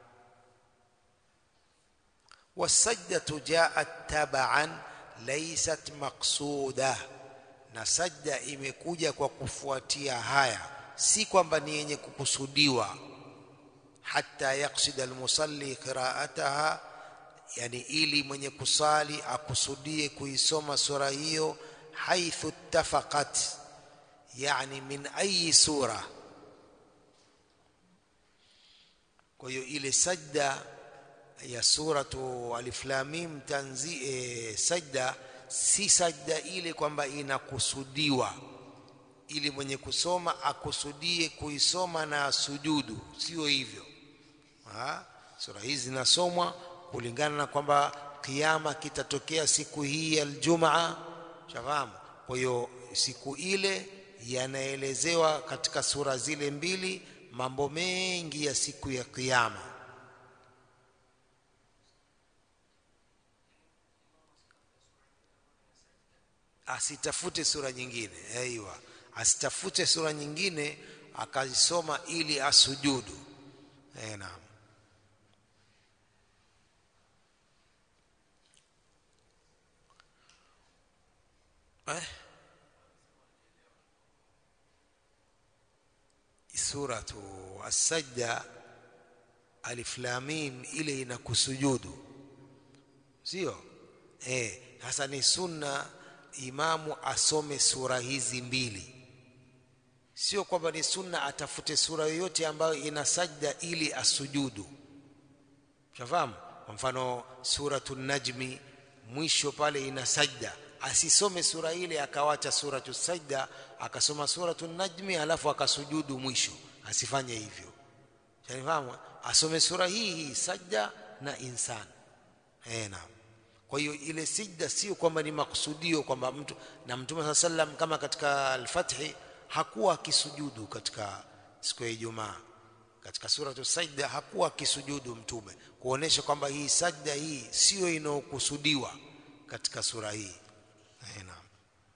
wasajdatu jaat taban laysat maqsuda na sajda imekuja kwa kufuatia haya si kwamba ni yenye kukusudiwa hata yaksida almusalli qiraataha yani ili mwenye kusali akusudie kuisoma sura hiyo haithu ittafaqat yani min ayi sura kwa hiyo ile sajda ya suratu alif lam mim tanzi e, sajda si sajda ile kwamba inakusudiwa ili mwenye kusoma akusudie kuisoma na sujudu sio hivyo ha? sura hizi zinasomwa kulingana na kwamba kiama kitatokea siku hii ya Aljumaa shafahamu kwa hiyo siku ile yanaelezewa katika sura zile mbili mambo mengi ya siku ya kiyama asitafute sura nyingine aiwa asitafute sura nyingine akazisoma ili asujudu eh naam eh suratu as-sajda alif lam mim ile inakusujudu sio eh hasa ni sunna imamu asome sura hizi mbili sio kwamba ni sunna atafute sura yoyote ambayo ina sajda ili asujudu shafahamu kwa mfano suratul najmi mwisho pale ina sajda asisome sura ile akawacha suratu sajda akasoma suratu najmi alafu akasujudu mwisho asifanye hivyo shanifahamu asome sura hii hii sajda na insan eh naam kwa hiyo ile sijda sio kwamba ni makusudio kwamba mtu na mtume saa sallam kama katika al-fathi hakuwa akisujudu katika siku ya Ijumaa katika suratu sajda hakuwa akisujudu mtume kuonesha kwamba hii sajda hii sio inayokusudiwa katika sura hii naam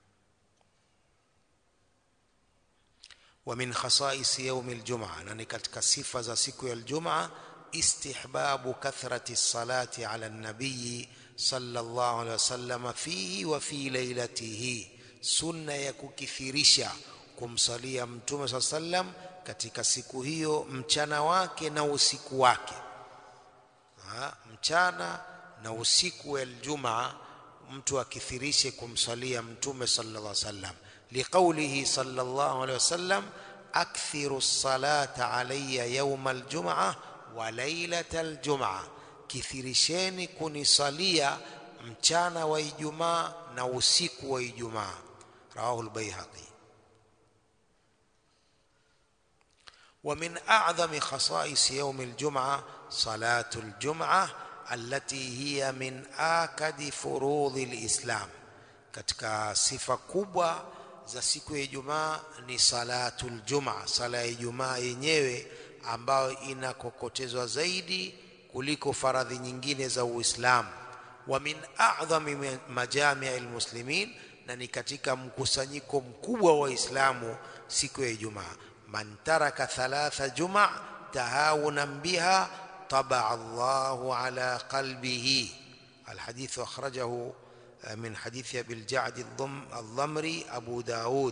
ومن خصائص يوم الجمعة نني katika sifa za siku ya Ijumaa istihbabu kathrati salati ala an-nabii sallallahu alaihi wasallam fihi wa fi lailatihi sunna ya kukithirisha kumsalia mtume saa sallam katika siku hiyo mchana wake na usiku wake ha, mchana na usiku wa aljumaa mtu akithirishe kumsalia mtume sallallahu alaihi wasallam liqaulihi sallallahu alaihi wasallam akthiru salata alayya yawma aljumaa wa lailata aljumaa kithirisheni kunisalia mchana wa Ijumaa na usiku wa Ijumaa rawahu al-Baihaqi ومن أعظم خصائص يوم الجمعة صلاة الجمعة التي هي من آكد فروض الإسلام katika sifa kubwa za siku ya Ijumaa ni salatul jumaa sala ya Ijumaa yenyewe ambayo inakokotezwa zaidi kuliko faradhi nyingine za Uislamu wa min a'dhami majami' almuslimin na ni katika mkusanyiko mkubwa wa Waislamu siku ya Ijumaa. Man taraka thalatha juma tahawunan biha tabaa Allahu ala qalbihi. Alhadithu akhrajahu min hadithi Abil Ja'd al-Dhamri Abu Daud.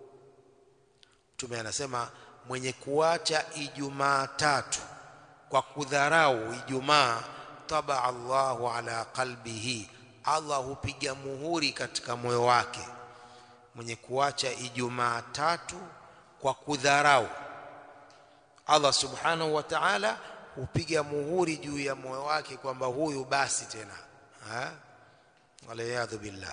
Mtume anasema mwenye kuacha Ijumaa tatu kwa kudharau Ijumaa, tabaa Allahu ala qalbihi, Allah hupiga muhuri katika moyo wake. Mwenye kuacha Ijumaa tatu kwa kudharau, Allah subhanahu wa ta'ala hupiga muhuri juu ya moyo wake kwamba huyu basi tena ha? waliyadhu billah.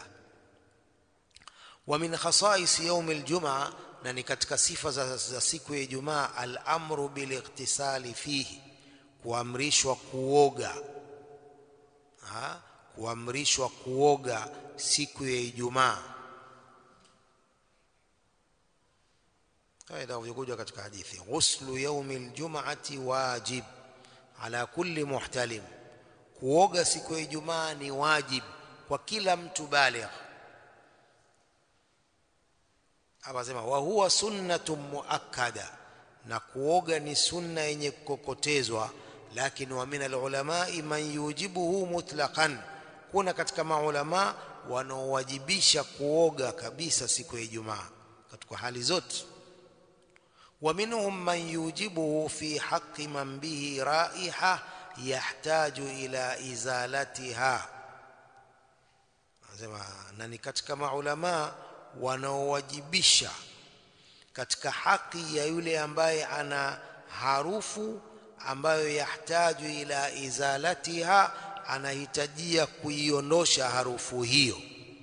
Wa min khasais yaum aljumaa, na ni katika sifa za, za siku ya Ijumaa, al-amru bil ightisali fihi, kuamrishwa kuoga ha? kuamrishwa kuoga siku ya Ijumaa. Kaida kuja katika hadithi, ghuslu yaumi aljumaati wajib ala kulli muhtalim, kuoga siku ya Ijumaa ni wajib kwa kila mtu baligh. Hapa sema wa huwa sunnatun muakkada, na kuoga ni sunna yenye kukokotezwa. Lakini wa min alulamai man yujibuhu mutlaqan, kuna katika maulama wanaowajibisha kuoga kabisa siku ya Ijumaa katika hali zote. Wa minhum man yujibuhu fi haqqi man bihi raiha yahtaju ila izalatiha Anasema na ni katika maulamaa wanaowajibisha katika haki ya yule ambaye ana harufu ambayo yahtaju ila izalatiha, anahitajia kuiondosha harufu hiyo.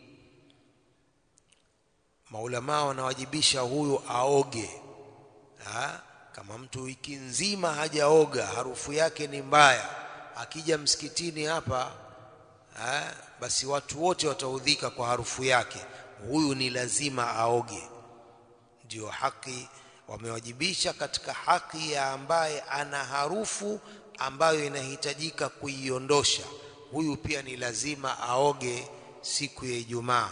Maulamaa wanawajibisha huyu aoge ha? Kama mtu wiki nzima hajaoga, harufu yake ni mbaya, akija msikitini hapa ha? basi watu wote wataudhika kwa harufu yake. Huyu ni lazima aoge. Ndio haki wamewajibisha katika haki ya ambaye ana harufu ambayo inahitajika kuiondosha, huyu pia ni lazima aoge siku ya Ijumaa.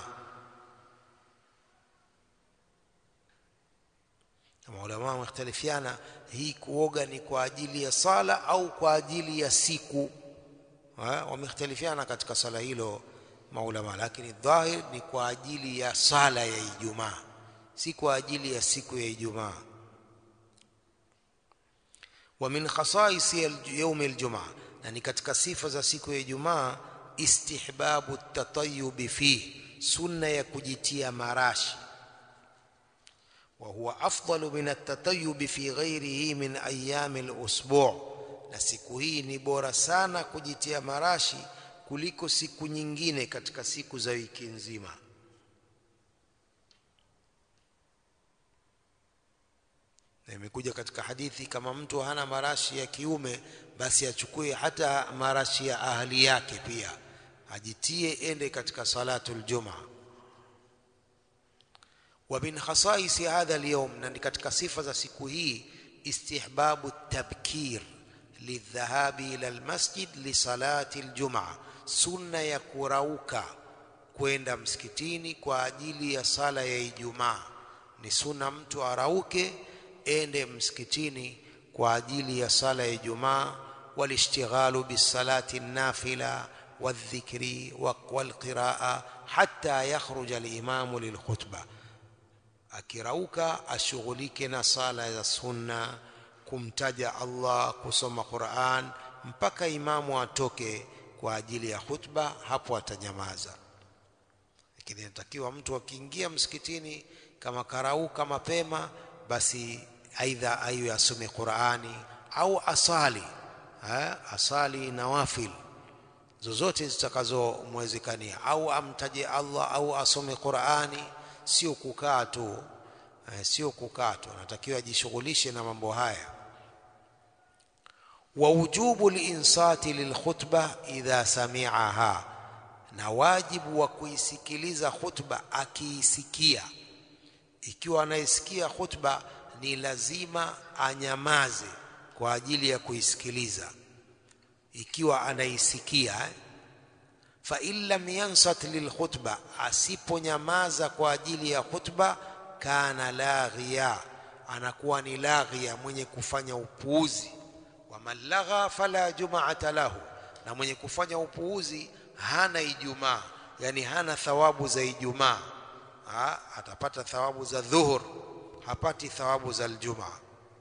Maulama wamekhtalifiana, hii kuoga ni kwa ajili ya sala au kwa ajili ya siku wamekhtalifiana katika sala hilo maulama, lakini dhahir ni kwa ajili ya sala ya Ijumaa, si kwa ajili ya siku ya Ijumaa. Wa min khasais yaum aljumaa, na ni katika sifa za siku ya Ijumaa, istihbabu tatayubi fihi, sunna ya kujitia marashi. Wa huwa afdalu min atatayubi fi ghairihi min ayami alusbu' na siku hii ni bora sana kujitia marashi kuliko siku nyingine katika siku za wiki nzima. Na imekuja katika hadithi, kama mtu hana marashi ya kiume, basi achukue hata marashi ya ahli yake pia ajitie, ende katika salatul jumaa. Wa min khasaisi hadha alyawm, na ni katika sifa za siku hii, istihbabu tabkir lidhahabi ila almasjid lisalati aljumaa, sunna ya kurauka kwenda msikitini kwa ajili ya sala ya Ijumaa. Ni sunna mtu arauke ende msikitini kwa ajili ya sala ya Ijumaa. Walishtighalu bisalati nafila waldhikri walqiraa hatta yakhruja alimamu lilkhutba, akirauka ashughulike na sala za sunna kumtaja Allah, kusoma Qur'an mpaka imamu atoke kwa ajili ya khutba, hapo atanyamaza. Lakini inatakiwa mtu akiingia msikitini kama karauka mapema, basi aidha ayo asome Qur'ani au asali ha? asali nawafil zozote zitakazomwezekania, au amtaje Allah au asome Qur'ani, sio kukaa tu eh, sio kukaa tu, anatakiwa ajishughulishe na mambo haya wa wujubu linsati lilkhutba idha sami'aha, na wajibu wa kuisikiliza khutba akiisikia. Ikiwa anaisikia khutba, ni lazima anyamaze kwa ajili ya kuisikiliza, ikiwa anaisikia eh? fa in lam yansat lilkhutba asiponyamaza kwa ajili ya khutba kana laghiya anakuwa ni laghia mwenye kufanya upuuzi wa man lagha fala jumaata lahu na mwenye kufanya upuuzi hana ijumaa yani hana thawabu za ijumaa ha, atapata thawabu za dhuhur hapati thawabu za aljumaa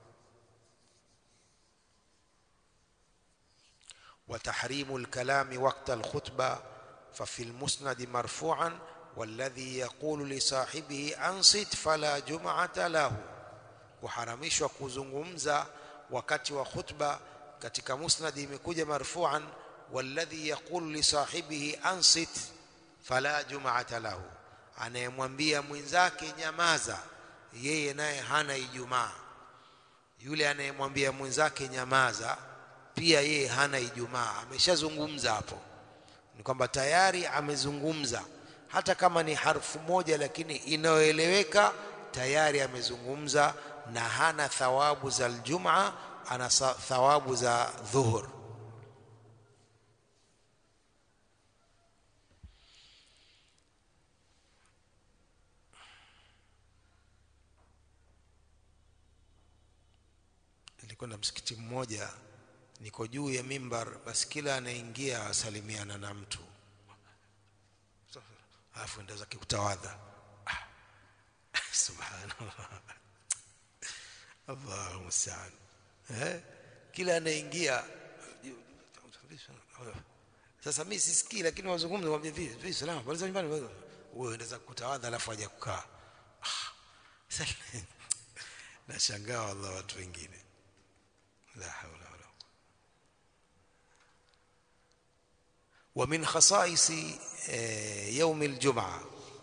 وتحريم الكلام وقت الخطبة ففي المسند مرفوعا والذي يقول لصاحبه أنصت فلا جمعة له kuharamishwa kuzungumza wakati wa khutba katika musnad imekuja marfu'an walladhi yaqulu li sahibihi ansit fala jum'ata lahu anayemwambia mwenzake nyamaza yeye naye hana ijumaa yule anayemwambia mwenzake nyamaza pia yeye hana ijumaa ameshazungumza hapo ni kwamba tayari amezungumza hata kama ni harfu moja lakini inayoeleweka tayari amezungumza na hana thawabu za aljumaa ana thawabu za dhuhur nilikwenda msikiti mmoja niko juu ya mimbar basi kila anaingia asalimiana na mtu alafu enda zake kutawadha ah. subhanallah Allahu musta'an eh kila anaingia sasa mimi sisikii lakini wazungumza mwambie vipi vipi salama pale nyumbani wewe unaweza kutawadha alafu aje kukaa ah. nashangaa wallah watu wengine la haula wala ومن خصائص يوم الجمعه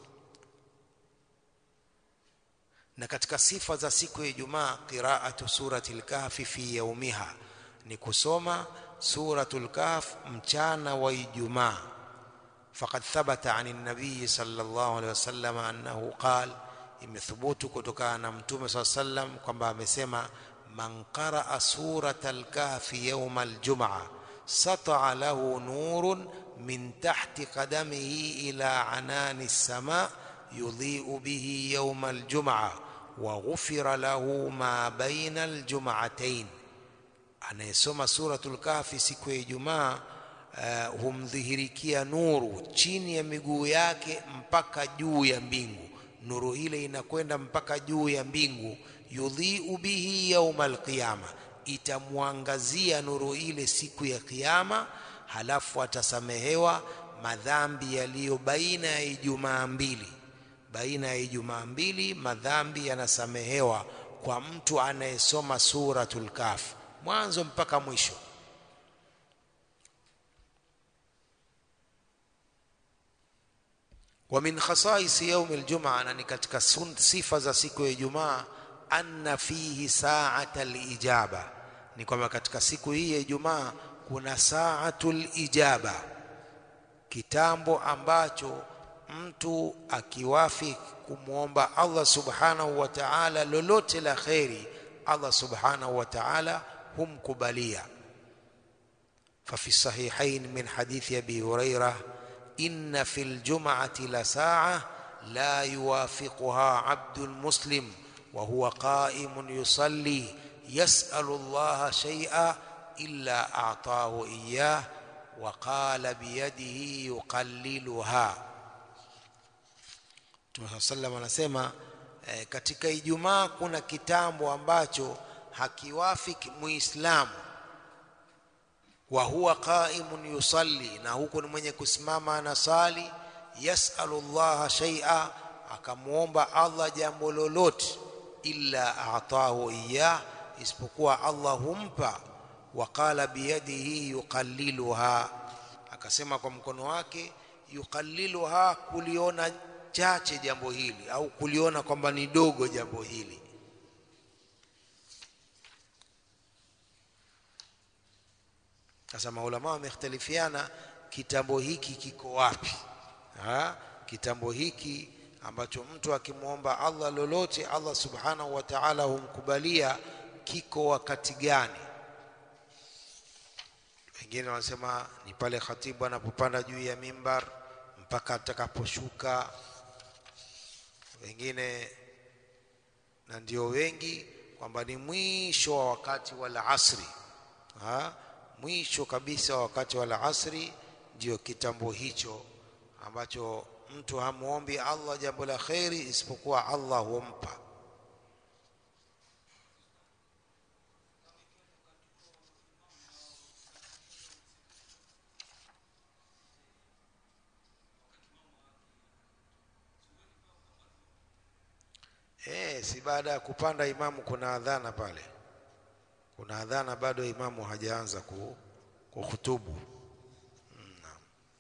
na katika sifa za siku ya Ijumaa qiraatu suratil kahfi fi yaumiha ni kusoma suratul kahf mchana wa Ijumaa faqad thabata an an-nabiy sallallahu alaihi wasallam annahu qala imethubutu kutokana na mtume sallallahu alaihi wasallam kwamba amesema man qaraa suratal kahfi yawm al-jum'a sata'a lahu nurun min tahti qadamihi ila anani as-sama' yudhi'u bihi yawm al-jum'a waghufira lahu ma baina aljum'atayn anayesoma suratul kahfi siku ya Ijumaa uh, humdhihirikia nuru chini ya miguu yake mpaka juu ya mbingu nuru ile inakwenda mpaka juu ya mbingu yudhi'u bihi yaumal qiyama itamwangazia nuru ile siku ya kiyama halafu atasamehewa madhambi yaliyo baina ya Ijumaa mbili baina ya Ijumaa mbili madhambi yanasamehewa kwa mtu anayesoma suratul Kahf mwanzo mpaka mwisho. Wa min khasais yaum aljumaa, na ni katika sifa za siku ya Ijumaa, anna fihi sa'ata alijaba, ni kwamba katika siku hii ya Ijumaa kuna sa'atul ijaba, kitambo ambacho mtu akiwafi kumwomba Allah subhanahu wa ta'ala lolote la kheri Allah subhanahu wa ta'ala humkubalia ففي الصحيحين من حديث أبي هريرة إن في الجمعة لساعة لا يوافقها عبد مسلم وهو قائم يصلي يسأل الله شيئا إلا أعطاه إياه وقال بيده يقللها Mtume sallam anasema e, katika Ijumaa kuna kitambo ambacho hakiwafiki Muislamu wa huwa qaimun yusalli, na huko ni mwenye kusimama anasali, yasalu llaha shay'a, akamwomba Allah jambo lolote, illa atahu iyah, isipokuwa Allah humpa. Wa qala biyadihi yuqalliluha, akasema kwa mkono wake yuqalliluha, kuliona chache jambo hili au kuliona kwamba ni dogo jambo hili sasa maulama wamekhtalifiana kitambo hiki kiko wapi ha? kitambo hiki ambacho mtu akimwomba Allah lolote Allah subhanahu wa ta'ala humkubalia kiko wakati gani wengine wanasema ni pale khatibu anapopanda juu ya mimbar mpaka atakaposhuka wengine na ndio wengi kwamba ni mwisho wa wakati wa asri ha? mwisho kabisa wa wakati wa asri ndio kitambo hicho ambacho mtu hamuombi Allah jambo la kheri isipokuwa Allah humpa Eh, si baada ya kupanda imamu kuna adhana pale, kuna adhana bado imamu hajaanza ku, kuhutubu. Naam.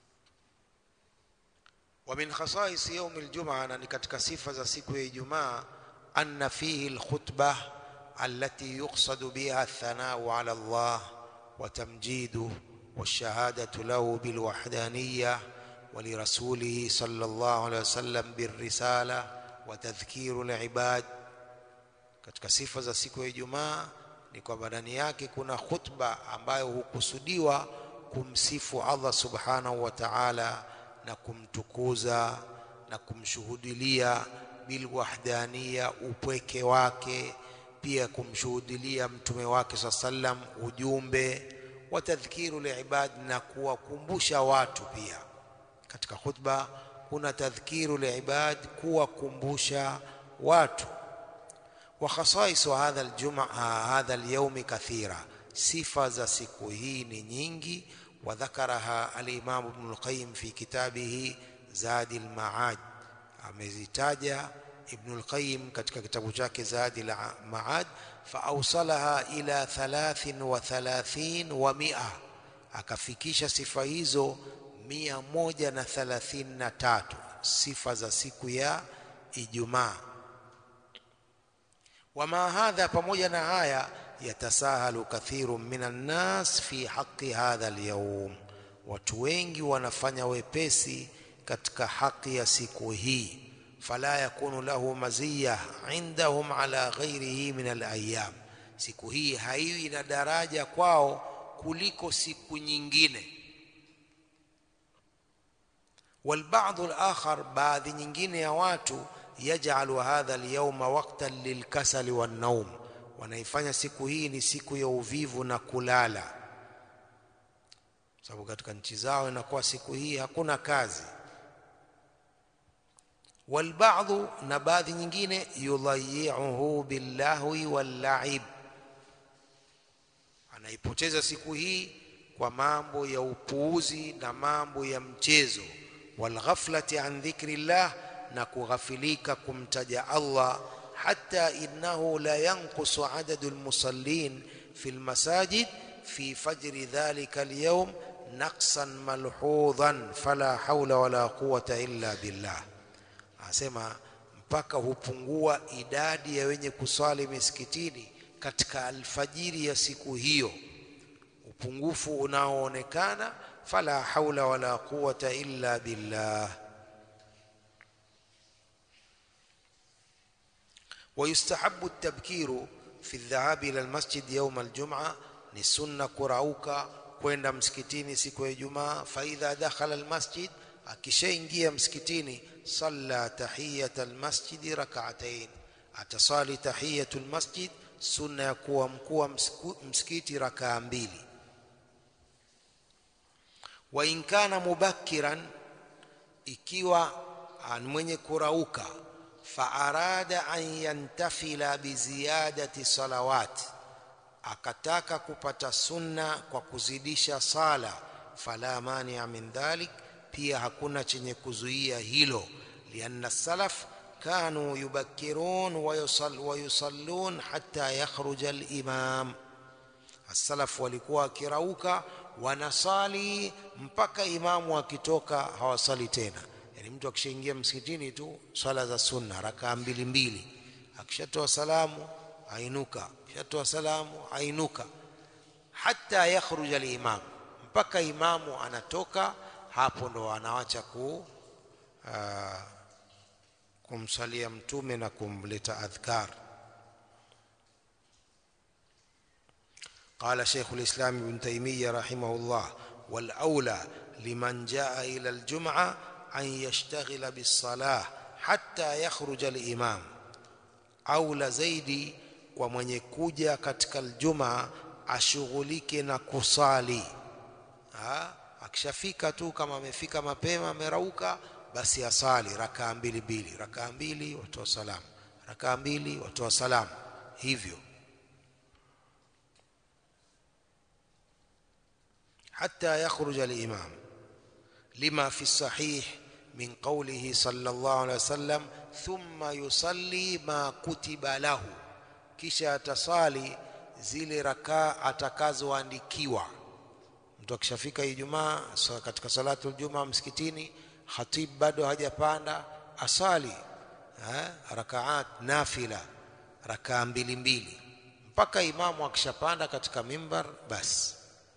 Wa min khasais yaumi aljumaa, na ni katika sifa za siku ya Ijumaa, anna fihi alkhutbah allati yuqsadu biha athanau ala Allah wa tamjiduhu والشهادة له بالوحدانية ولرسوله صلى الله عليه وسلم بالرسالة وتذكير العباد katika sifa za siku ya Ijumaa ni kwamba ndani yake kuna khutba ambayo hukusudiwa kumsifu Allah subhanahu wa ta'ala na kumtukuza na kumshuhudilia bilwahdania upweke wake pia kumshuhudilia mtume wake saa sallam ujumbe wa tadhkiru liibad na kuwakumbusha watu pia katika khutba kuna tadhkiru liibad kuwakumbusha watu wa khasais hadha aljumaa hadha alyawm kathira sifa za siku hii ni nyingi wadhakaraha alimam ibn alqayyim fi kitabihi zadi almaad amezitaja ibn alqayyim katika kitabu chake zadi almaad faawsalaha ila 33 wa mia akafikisha sifa hizo mia moja na thalathini na tatu sifa za siku ya Ijumaa. Wama hadha, pamoja na haya, yatasahalu kathiru minan nas fi haqi hadha alyawm, watu wengi wanafanya wepesi katika haki ya siku hii. Fala yakunu lahu maziya indahum ala ghairihi min alayam, siku hii haiwi na daraja kwao kuliko siku nyingine والبعض الآخر baadhi nyingine ya watu yaj'alu hadha al-yawma waqtan lilkasali wan-nawm wanaifanya siku hii ni siku ya uvivu na kulala sababu katika nchi zao inakuwa siku hii hakuna kazi walba'dhu na baadhi nyingine yudhayi'uhu billahwi wal-la'ib anaipoteza siku hii kwa mambo ya upuuzi na mambo ya mchezo walghaflati an dhikrillah na kughafilika kumtaja Allah hatta innahu la yanqusu adadu almusallin fi almasajid fi fajri dhalika alyawm naqsan malhudhan fala hawla wala quwwata illa billah asema mpaka hupungua idadi ya wenye kuswali misikitini katika alfajiri ya siku hiyo upungufu unaoonekana fala haula wala quwata illa billah ويستحب التبكير في الذهاب الى المسجد يوم الجمعه ni sunna kurauka kwenda msikitini siku ya Ijumaa fa idha dakhala almasjid akishaingia msikitini salla tahiyat almasjid rak'atayn atasali tahiyatul masjid sunna ya kuwa mkuu wa msikiti rakaa mbili wa in kana mubakkiran ikiwa mwenye kurauka fa arada an yantafila bi ziyadati salawat akataka kupata sunna kwa kuzidisha sala fala mania min dhalik pia hakuna chenye kuzuia hilo lianna salaf كانوا يبكرون ويصل ويصلون حتى يخرج الإمام السلف walikuwa wakirauka wanasali mpaka imamu akitoka hawasali tena yani mtu akishaingia msikitini tu swala za sunna rakaa mbili mbili akishatoa salamu ainuka akishatoa salamu ainuka hata yakhruj al-imam mpaka imamu anatoka hapo ndo anawacha ku uh, kumsalia mtume na kumleta adhkar قال شيخ الإسلام ابن تيمية رحمه الله والأولى لمن جاء إلى الجمعة أن يشتغل بالصلاة حتى يخرج الإمام أولى زيدي ومن يكوجا katika الجمعة ashughulike na kusali ha? akishafika tu kama amefika mapema amerauka basi asali rakaa mbili mbili rakaa mbili watoa salamu rakaa mbili watoa salamu hivyo حتى يخرج الإمام لما في الصحيح من قوله صلى الله عليه وسلم ثم يصلي ما كتب له kisha atasali zile rakaa atakazoandikiwa mtu akishafika Ijumaa katika salatu Ijumaa msikitini khatib bado hajapanda asali eh, rakaat nafila rakaa mbili mbili mpaka imamu akishapanda katika mimbar basi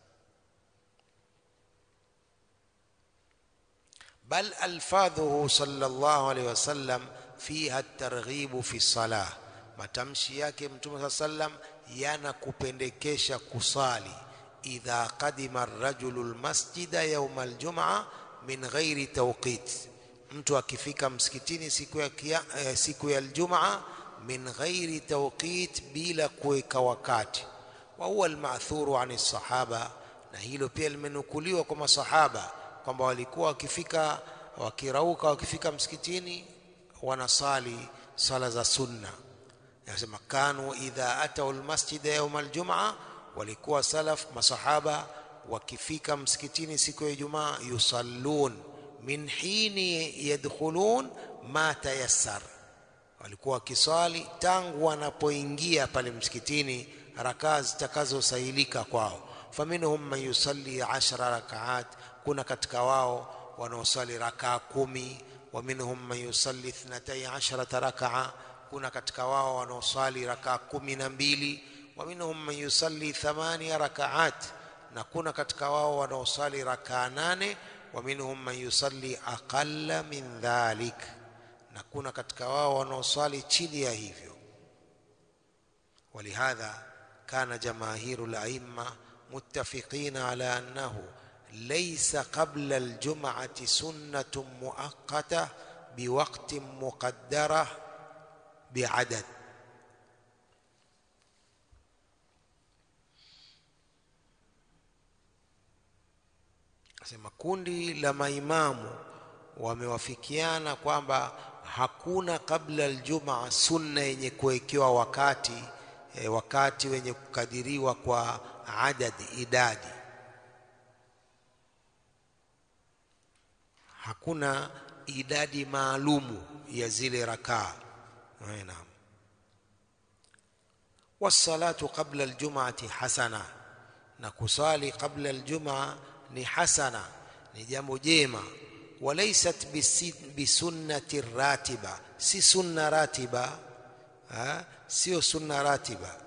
بل ألفاظه صلى الله عليه وسلم فيها الترغيب في الصلاة matamshi yake mtume saa sallam yanakupendekesha kusali idha qadima rajulu lmasjida yauma aljumaa min ghairi tawqit mtu akifika msikitini siku ya, kia, eh, siku ya aljumaa min ghairi tawqit bila kuweka wakati wa huwa almathuru ani sahaba na hilo pia limenukuliwa kwa masahaba kwamba walikuwa wakifika wakirauka wakifika msikitini wanasali sala za sunna yanasema kanu idha atau almasjid yawm aljumaa walikuwa salaf masahaba wakifika msikitini siku ya Ijumaa yusallun min hini yadkhulun ma tayassar walikuwa wakiswali tangu wanapoingia pale msikitini rakaa zitakazosahilika kwao faminhum man yusalli ashara rakaat kuna katika wao wanaosali rakaa kumi wa minhum man yusalli ithnatai asharata rakaa kuna katika wao wanaosali rakaa kumi na mbili wa minhum man yusalli thamania rakaat na kuna katika wao wanaosali rakaa nane wa minhum man yusalli aqalla min dhalik na kuna katika wao wanaosali chini ya hivyo ولهذا كان جماهير الأئمة متفقين على أنه ليس قبل الجمعة سنة مؤقتة بوقت مقدرة بعدد sema kundi la maimamu wamewafikiana kwamba hakuna kabla aljumaa sunna yenye kuwekewa wakati e, wakati wenye kukadiriwa kwa adadi idadi hakuna idadi maalumu ya zile rakaa naam والصلاه قبل الجمعه حسنه na kusali qabla aljumaa ni hasana ni jambo jema walaysat bisunnati ratiba si sunna ratiba ha? sio sunna ratiba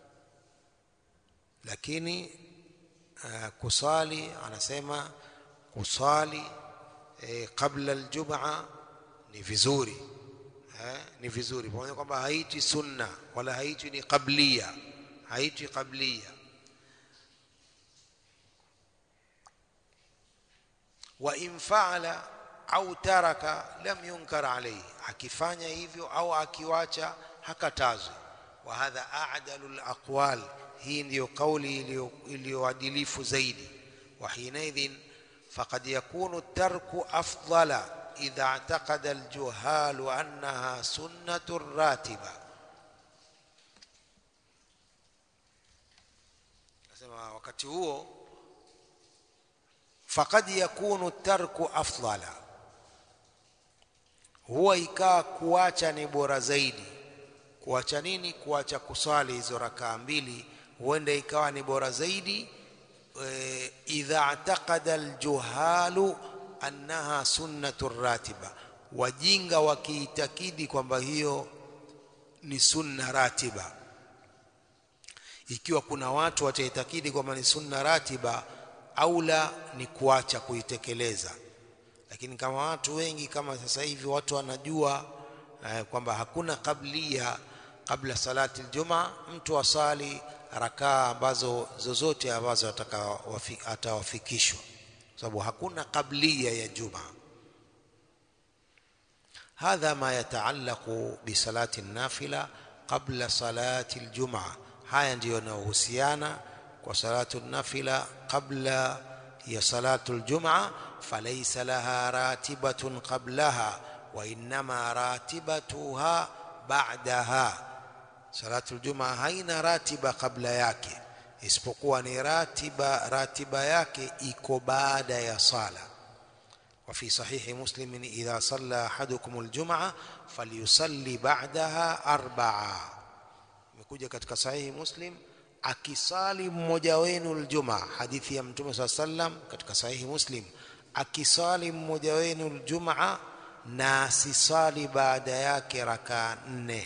lakini uh, kusali anasema kusali eh, qabla aljumaa ni vizuri eh, ni vizuri pamoja kwamba haiti sunna wala haiti ni qablia haiti qablia wa in faala au taraka lam yunkar alayhi akifanya hivyo au akiwacha hakatazwi wa hadha a'dalu alaqwal hii ndiyo kauli iliyoadilifu zaidi wa hinaidhin faqad yakunu tarku afdala idha i'taqada aljuhal annaha sunnatu ratiba nasema wakati huo faqad yakunu tarku afdala huwa ikaa kuacha ni bora zaidi kuacha nini kuacha kuswali hizo rakaa mbili huenda ikawa ni bora zaidi e, idha ataqada aljuhalu annaha sunnatu ratiba wajinga wakiitakidi kwamba hiyo ni sunna ratiba ikiwa kuna watu wataitakidi kwamba ni sunna ratiba aula ni kuacha kuitekeleza lakini kama watu wengi kama sasa hivi watu wanajua eh, kwamba hakuna kablia kabla salati aljuma mtu asali rakaa ambazo zozote ambazo atakawafi- atawafikishwa sababu hakuna qablia ya jumaa هذا ما يتعلق بصلاة النافلة قبل صلاة الجمعة haya ndiyo yanayohusiana kwa salatu nafila qabla ya salatu ljumaa falaisa laha ratibatun qablaha wa innama ratibatuha ba'daha salatu ljumaa haina ratiba kabla yake isipokuwa ni ratiba ratiba yake iko baada ya sala وفي صحيح مسلم إذا صلى أحدكم الجمعة فليصلي بعدها أربعة imekuja katika sahihi muslim akisali mmoja wenu aljumaa hadithi ya mtume saa sallam katika sahihi muslim akisali mmoja wenu aljumaa na asisali baada yake rakaa nne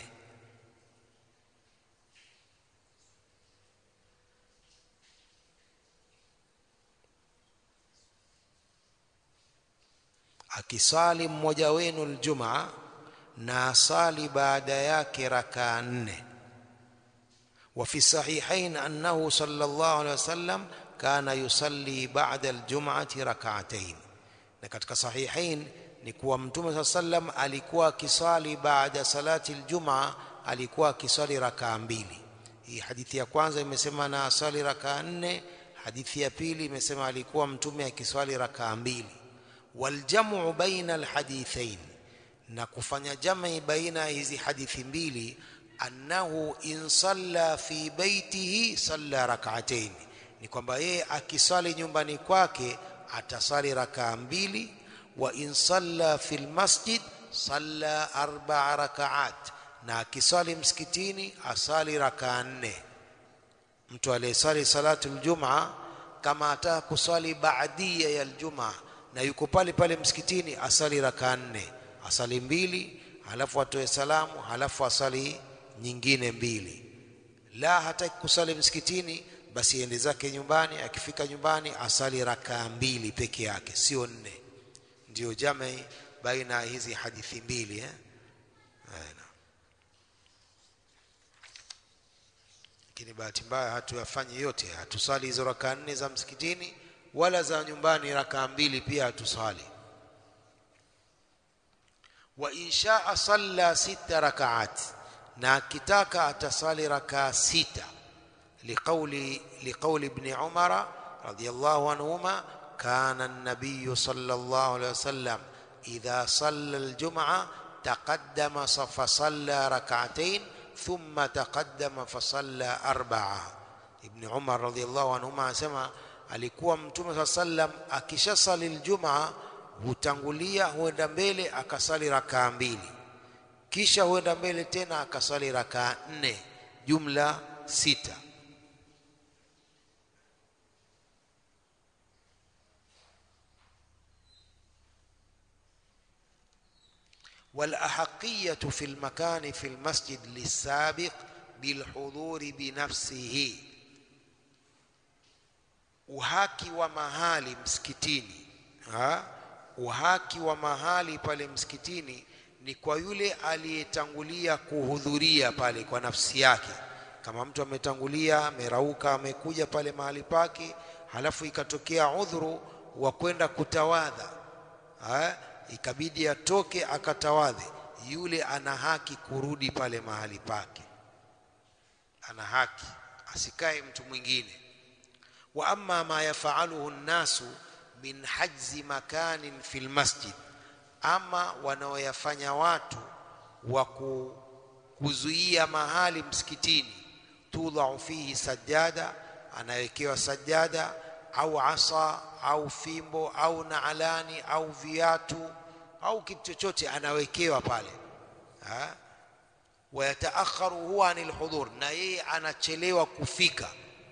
akisali mmoja wenu aljumaa na asali baada yake rakaa nne وفي الصحيحين أنه صلى الله عليه وسلم كان يصلي بعد الجمعة ركعتين na katika sahihain ni kuwa mtume saa sallam alikuwa akisali baada salati ljumaa alikuwa akisali rakaa mbili hii hadithi ya kwanza imesema na asali rakaa nne hadithi ya pili imesema alikuwa mtume akiswali rakaa mbili waljamu baina alhadithain na kufanya jamii baina hizi hadithi mbili annahu in salla fi baitihi salla rak'atayn ni kwamba yeye akisali nyumbani kwake atasali rakaa mbili wa in salla fil masjid salla arba'a raka'at na akisali msikitini asali rakaa nne mtu aliyesali salatu aljumaa kama ataka kusali baadia ya aljumaa na yuko pale pale msikitini asali rakaa nne asali mbili halafu atoe salamu halafu asali nyingine mbili la hataki kusali msikitini basi ende zake nyumbani akifika nyumbani asali rakaa mbili peke yake sio nne ndio jamii baina ya hizi hadithi mbili eh? Aina. lakini bahati mbaya hatuyafanyi yote hatusali hizo rakaa nne za msikitini wala za nyumbani rakaa mbili pia hatusali wa inshaa salla sita rakaat na akitaka atasali rakaa sita liqauli liqauli ibn umara radiyallahu anhuma kana an-nabiy sallallahu alayhi wasallam idha salla al-jum'a taqaddama fa salla rak'atayn thumma taqaddama fa salla arba'a ibn umar radiyallahu anhuma anasema alikuwa mtume saa sallam akishasali al-jum'a hutangulia huenda mbele akasali rakaa mbili kisha huenda mbele tena akasali rakaa nne jumla sita والأحقية في المكان في المسجد للسابق بالحضور بنفسه uhaki wa mahali msikitini ha? uhaki wa mahali pale msikitini ni kwa yule aliyetangulia kuhudhuria pale kwa nafsi yake kama mtu ametangulia amerauka amekuja pale mahali pake halafu ikatokea udhuru wa kwenda kutawadha ha? ikabidi atoke akatawadhe yule ana haki kurudi pale mahali pake ana haki asikae mtu mwingine wa amma ma yafaluhu nnasu min hajzi makanin fil masjid ama wanaoyafanya watu wa kuzuia mahali msikitini tudhau fihi sajada anawekewa sajada au asa au fimbo au naalani au viatu au kitu chochote anawekewa pale ha? wayataakharu huwa anil hudhur na yeye anachelewa kufika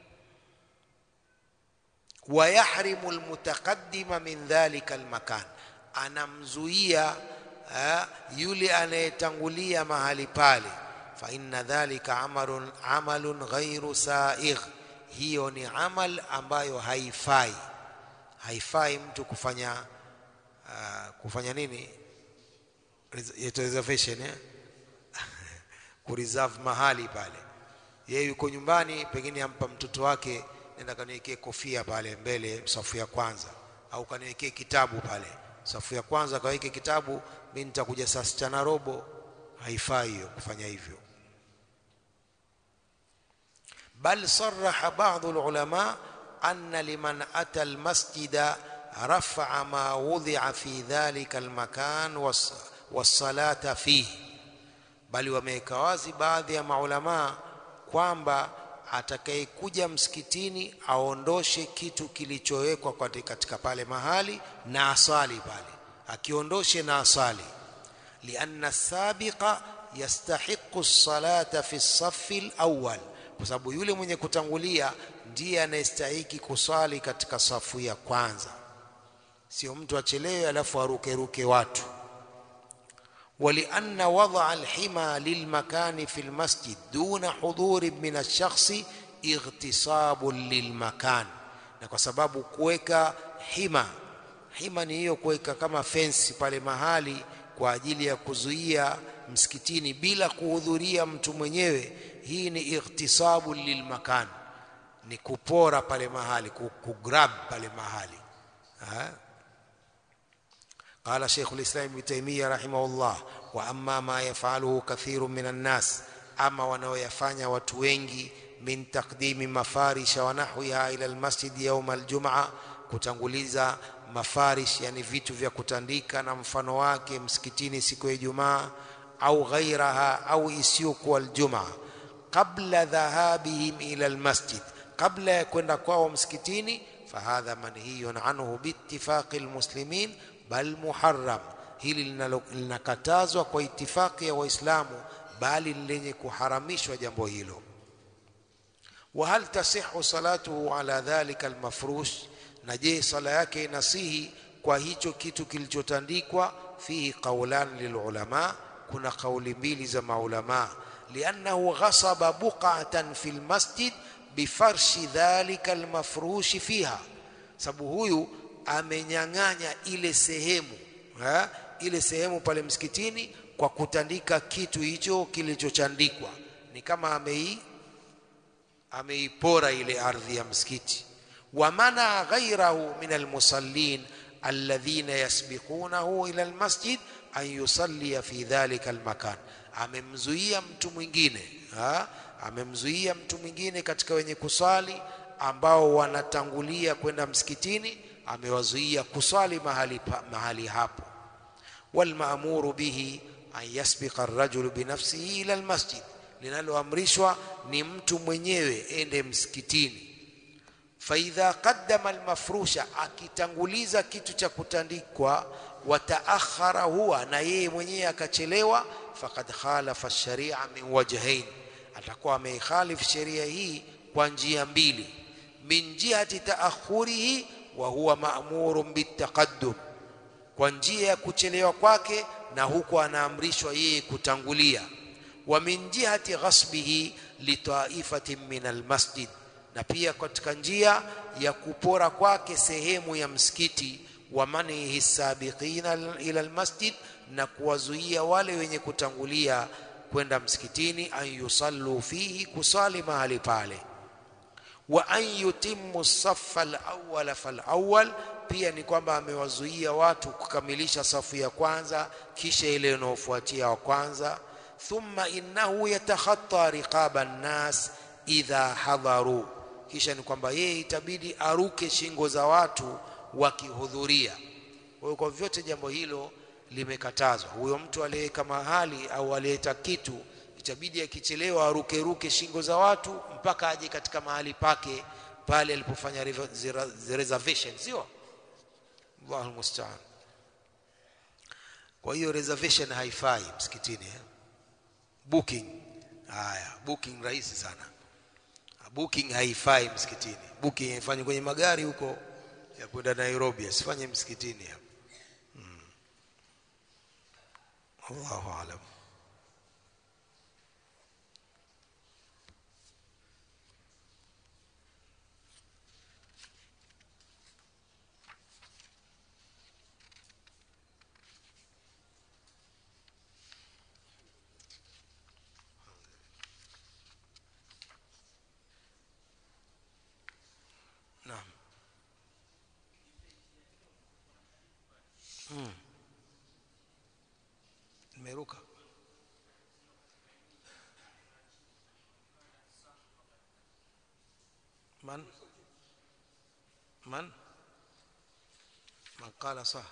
wayahrimu almutaqaddima min dhalika almakan anamzuia yule anayetangulia mahali pale fa inna dhalika amalun amalun ghairu saigh hiyo ni amal ambayo haifai haifai mtu kufanya uh, kufanya nini yeto reservation eh? kureserve mahali pale yeye yuko nyumbani pengine ampa mtoto wake nenda kaniwekee kofia pale mbele safu ya kwanza au kaniwekee kitabu pale safu ya kwanza kaweke kitabu mimi nitakuja saa sita na robo haifai hiyo kufanya hivyo bal saraha baadhi ulama anna liman ata almasjida rafa'a ma wudhi'a fi dhalika almakan was-salata fihi bali wameweka wazi baadhi ya maulamaa kwamba atakayekuja msikitini aondoshe kitu kilichowekwa katika pale mahali na asali pale akiondoshe na asali lianna sabiqa yastahiqu salata fi safi alawwal kwa sababu yule mwenye kutangulia ndiye anayestahiki kusali katika safu ya kwanza sio mtu achelewe alafu arukeruke watu ولأن وضع الحمى للمكان في المسجد دون حضور من الشخص اغتصاب للمكان na kwa sababu kuweka hima hima ni hiyo kuweka kama fensi pale mahali kwa ajili ya kuzuia msikitini bila kuhudhuria mtu mwenyewe hii ni ightisabu lilmakan ni kupora pale mahali kugrab pale mahali ha? قال شيخ الإسلام ابن تيمية رحمه الله وأما ما يفعله كثير من الناس أما wanaoyafanya watu wengi min taqdimi mafarisha wa nahwiha ila almasjid yawm aljum'a kutanguliza mafarish yani vitu vya kutandika na mfano wake msikitini siku ya Ijumaa au ghairaha au isiyokuwa aljumaa qabla dhahabihim ila almasjid kabla ya kwenda kwao msikitini fahadha manhiyun anhu biittifaqi almuslimin bal muharram hili linakatazwa kwa itifaki ya waislamu bali lenye kuharamishwa jambo hilo wa hal tasihu salatuhu ala dhalika almafrush na je sala yake inasihi kwa hicho kitu kilichotandikwa fihi qawlan lilulama kuna kauli mbili za maulama liannahu ghasaba buqatan fil masjid bifarshi dhalika almafrush fiha sababu huyu amenyang'anya ile sehemu ha? ile sehemu pale msikitini kwa kutandika kitu hicho kilichochandikwa ni kama amei ameipora ile ardhi ya msikiti wa mana ghairahu min almusallin alladhina yasbiqunahu ila almasjid an yusalli fi dhalika almakan amemzuia mtu mwingine ha? amemzuia mtu mwingine katika wenye kusali ambao wanatangulia kwenda msikitini amewazuia kuswali mahali, pa, mahali hapo walmaamuru bihi an yasbiqa arrajulu binafsihi ila almasjid linaloamrishwa ni mtu mwenyewe ende msikitini faidha qaddama almafrusha akitanguliza kitu cha kutandikwa wataakhara huwa na yeye mwenyewe akachelewa faqad khalafa sharia min wajhain atakuwa ameikhalif sheria hii kwa njia mbili min jihati taakhurihi wa huwa ma'murun bitaqaddum kwa njia ya kuchelewa kwake na huko anaamrishwa yeye kutangulia wa min jihati ghasbihi litaifatin min almasjid na pia katika njia ya kupora kwake sehemu ya msikiti wa manihi sabiqina ila almasjid na kuwazuia wale wenye kutangulia kwenda msikitini an yusallu fihi kusali mahali pale wa an yutimmu saffa al-awwal fal-awwal pia ni kwamba amewazuia watu kukamilisha safu ya kwanza kisha ile inayofuatia wa kwanza thumma innahu yatakhatta riqaba an-nas idha hadharu kisha ni kwamba yeye itabidi aruke shingo za watu wakihudhuria kwa hiyo kwa vyote jambo hilo limekatazwa huyo mtu aliyeweka mahali au aliyeta kitu itabidi akichelewa aruke ruke shingo za watu mpaka aje katika mahali pake pale alipofanya reservation sio Allahu musta'an kwa hiyo reservation haifai msikitini eh? booking haya booking rahisi sana booking haifai msikitini booking haifanywi kwenye magari huko ya kwenda Nairobi asifanye msikitini hapo hmm. Allahu aalam meruka من من من قال صح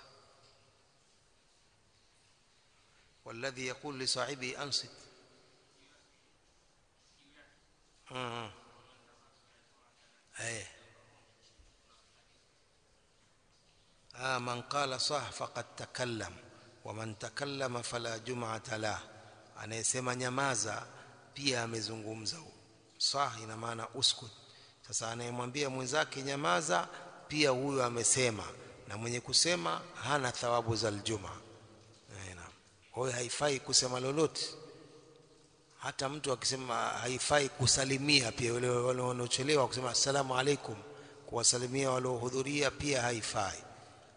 والذي يقول لصاحبه أنصت آه. أيه آه من قال صح فقد تكلم ومن تكلم فلا جمعة له anayesema nyamaza pia amezungumza sah ina maana uskut sasa anayemwambia mwenzake nyamaza pia huyo amesema na mwenye kusema hana thawabu za aljuma kwa hiyo haifai kusema lolote hata mtu akisema haifai kusalimia pia wale wanaochelewa kusema assalamu alaikum kuwasalimia waliohudhuria pia haifai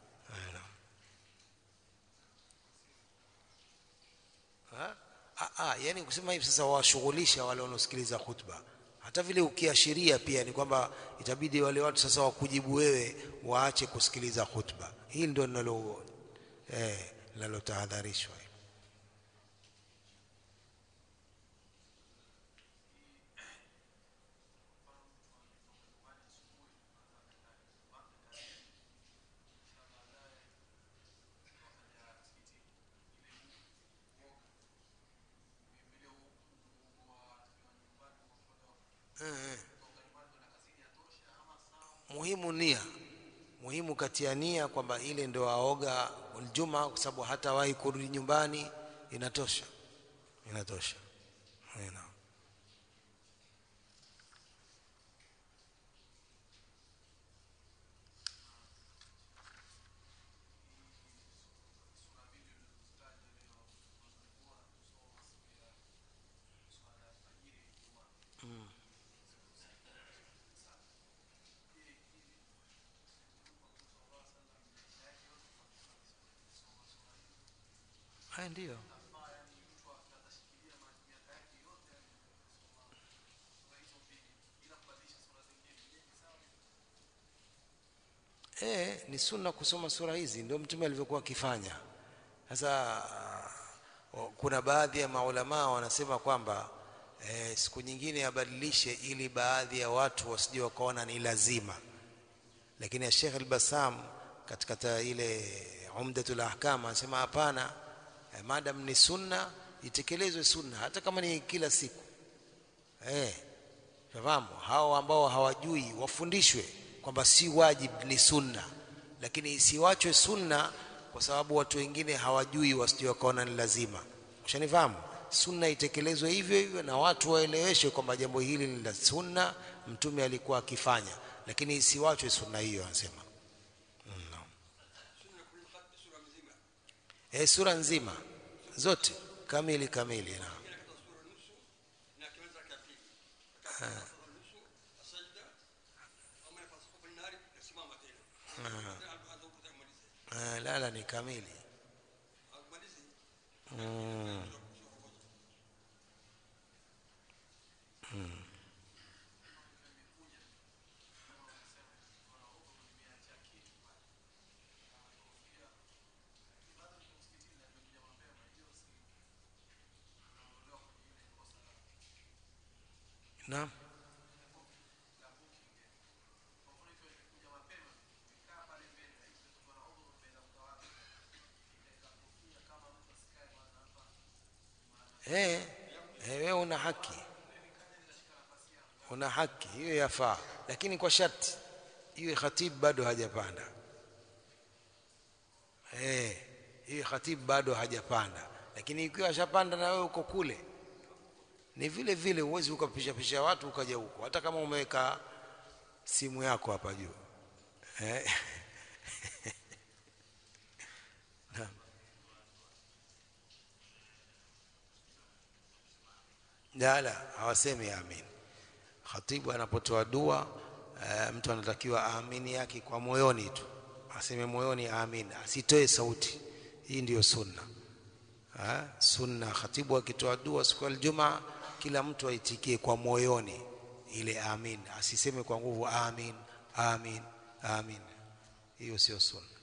ha? Ah, ah, yani kusema hivi sasa washughulisha wale wanaosikiliza khutba hata vile ukiashiria pia ni kwamba itabidi wale watu sasa wakujibu wewe waache kusikiliza khutba hili ndio linalo eh linalotahadharishwa muhimu nia muhimu katia nia kwamba ile ndio aoga aljuma kwa sababu hata wahi kurudi nyumbani inatosha inatosha Ina. haya ndio Eh, ni sunna kusoma sura hizi ndio mtume alivyokuwa akifanya. Sasa uh, kuna baadhi ya maulamaa wanasema kwamba eh, siku nyingine abadilishe ili baadhi ya watu wasije wakaona ni lazima. Lakini ya Sheikh Al-Bassam katika ta ile Umdatul Ahkam anasema hapana, eh, madam ni sunna itekelezwe sunna hata kama ni kila siku. Eh, fahamu hao ambao hawajui wafundishwe kwamba si wajib ni sunna lakini isiwachwe sunna kwa sababu watu wengine hawajui wasije wakaona ni lazima ushanifahamu sunna itekelezwe hivyo hivyo na watu waeleweshwe kwamba jambo hili ni la sunna mtume alikuwa akifanya lakini isiwachwe sunna hiyo anasema no. e, sura nzima zote kamili kamili na Ah, lala ni kamili mm. Mm. Naam. Eh, eh, wewe una haki, una haki hiyo yafaa, lakini kwa sharti iwe khatibu bado hajapanda. Eh, hiyo khatibu bado hajapanda, lakini ikiwa ashapanda na wewe uko kule, ni vile vile, huwezi ukapisha pisha watu ukaja huko, hata kama umeweka simu yako hapa juu eh. la hawasemi amin khatibu anapotoa dua e, mtu anatakiwa aamini yake kwa moyoni tu aseme moyoni amin asitoe sauti hii ndiyo sunna ha? sunna khatibu akitoa dua siku ya Ijumaa kila mtu aitikie kwa moyoni ile amin asiseme kwa nguvu amin amin amin hiyo sio sunna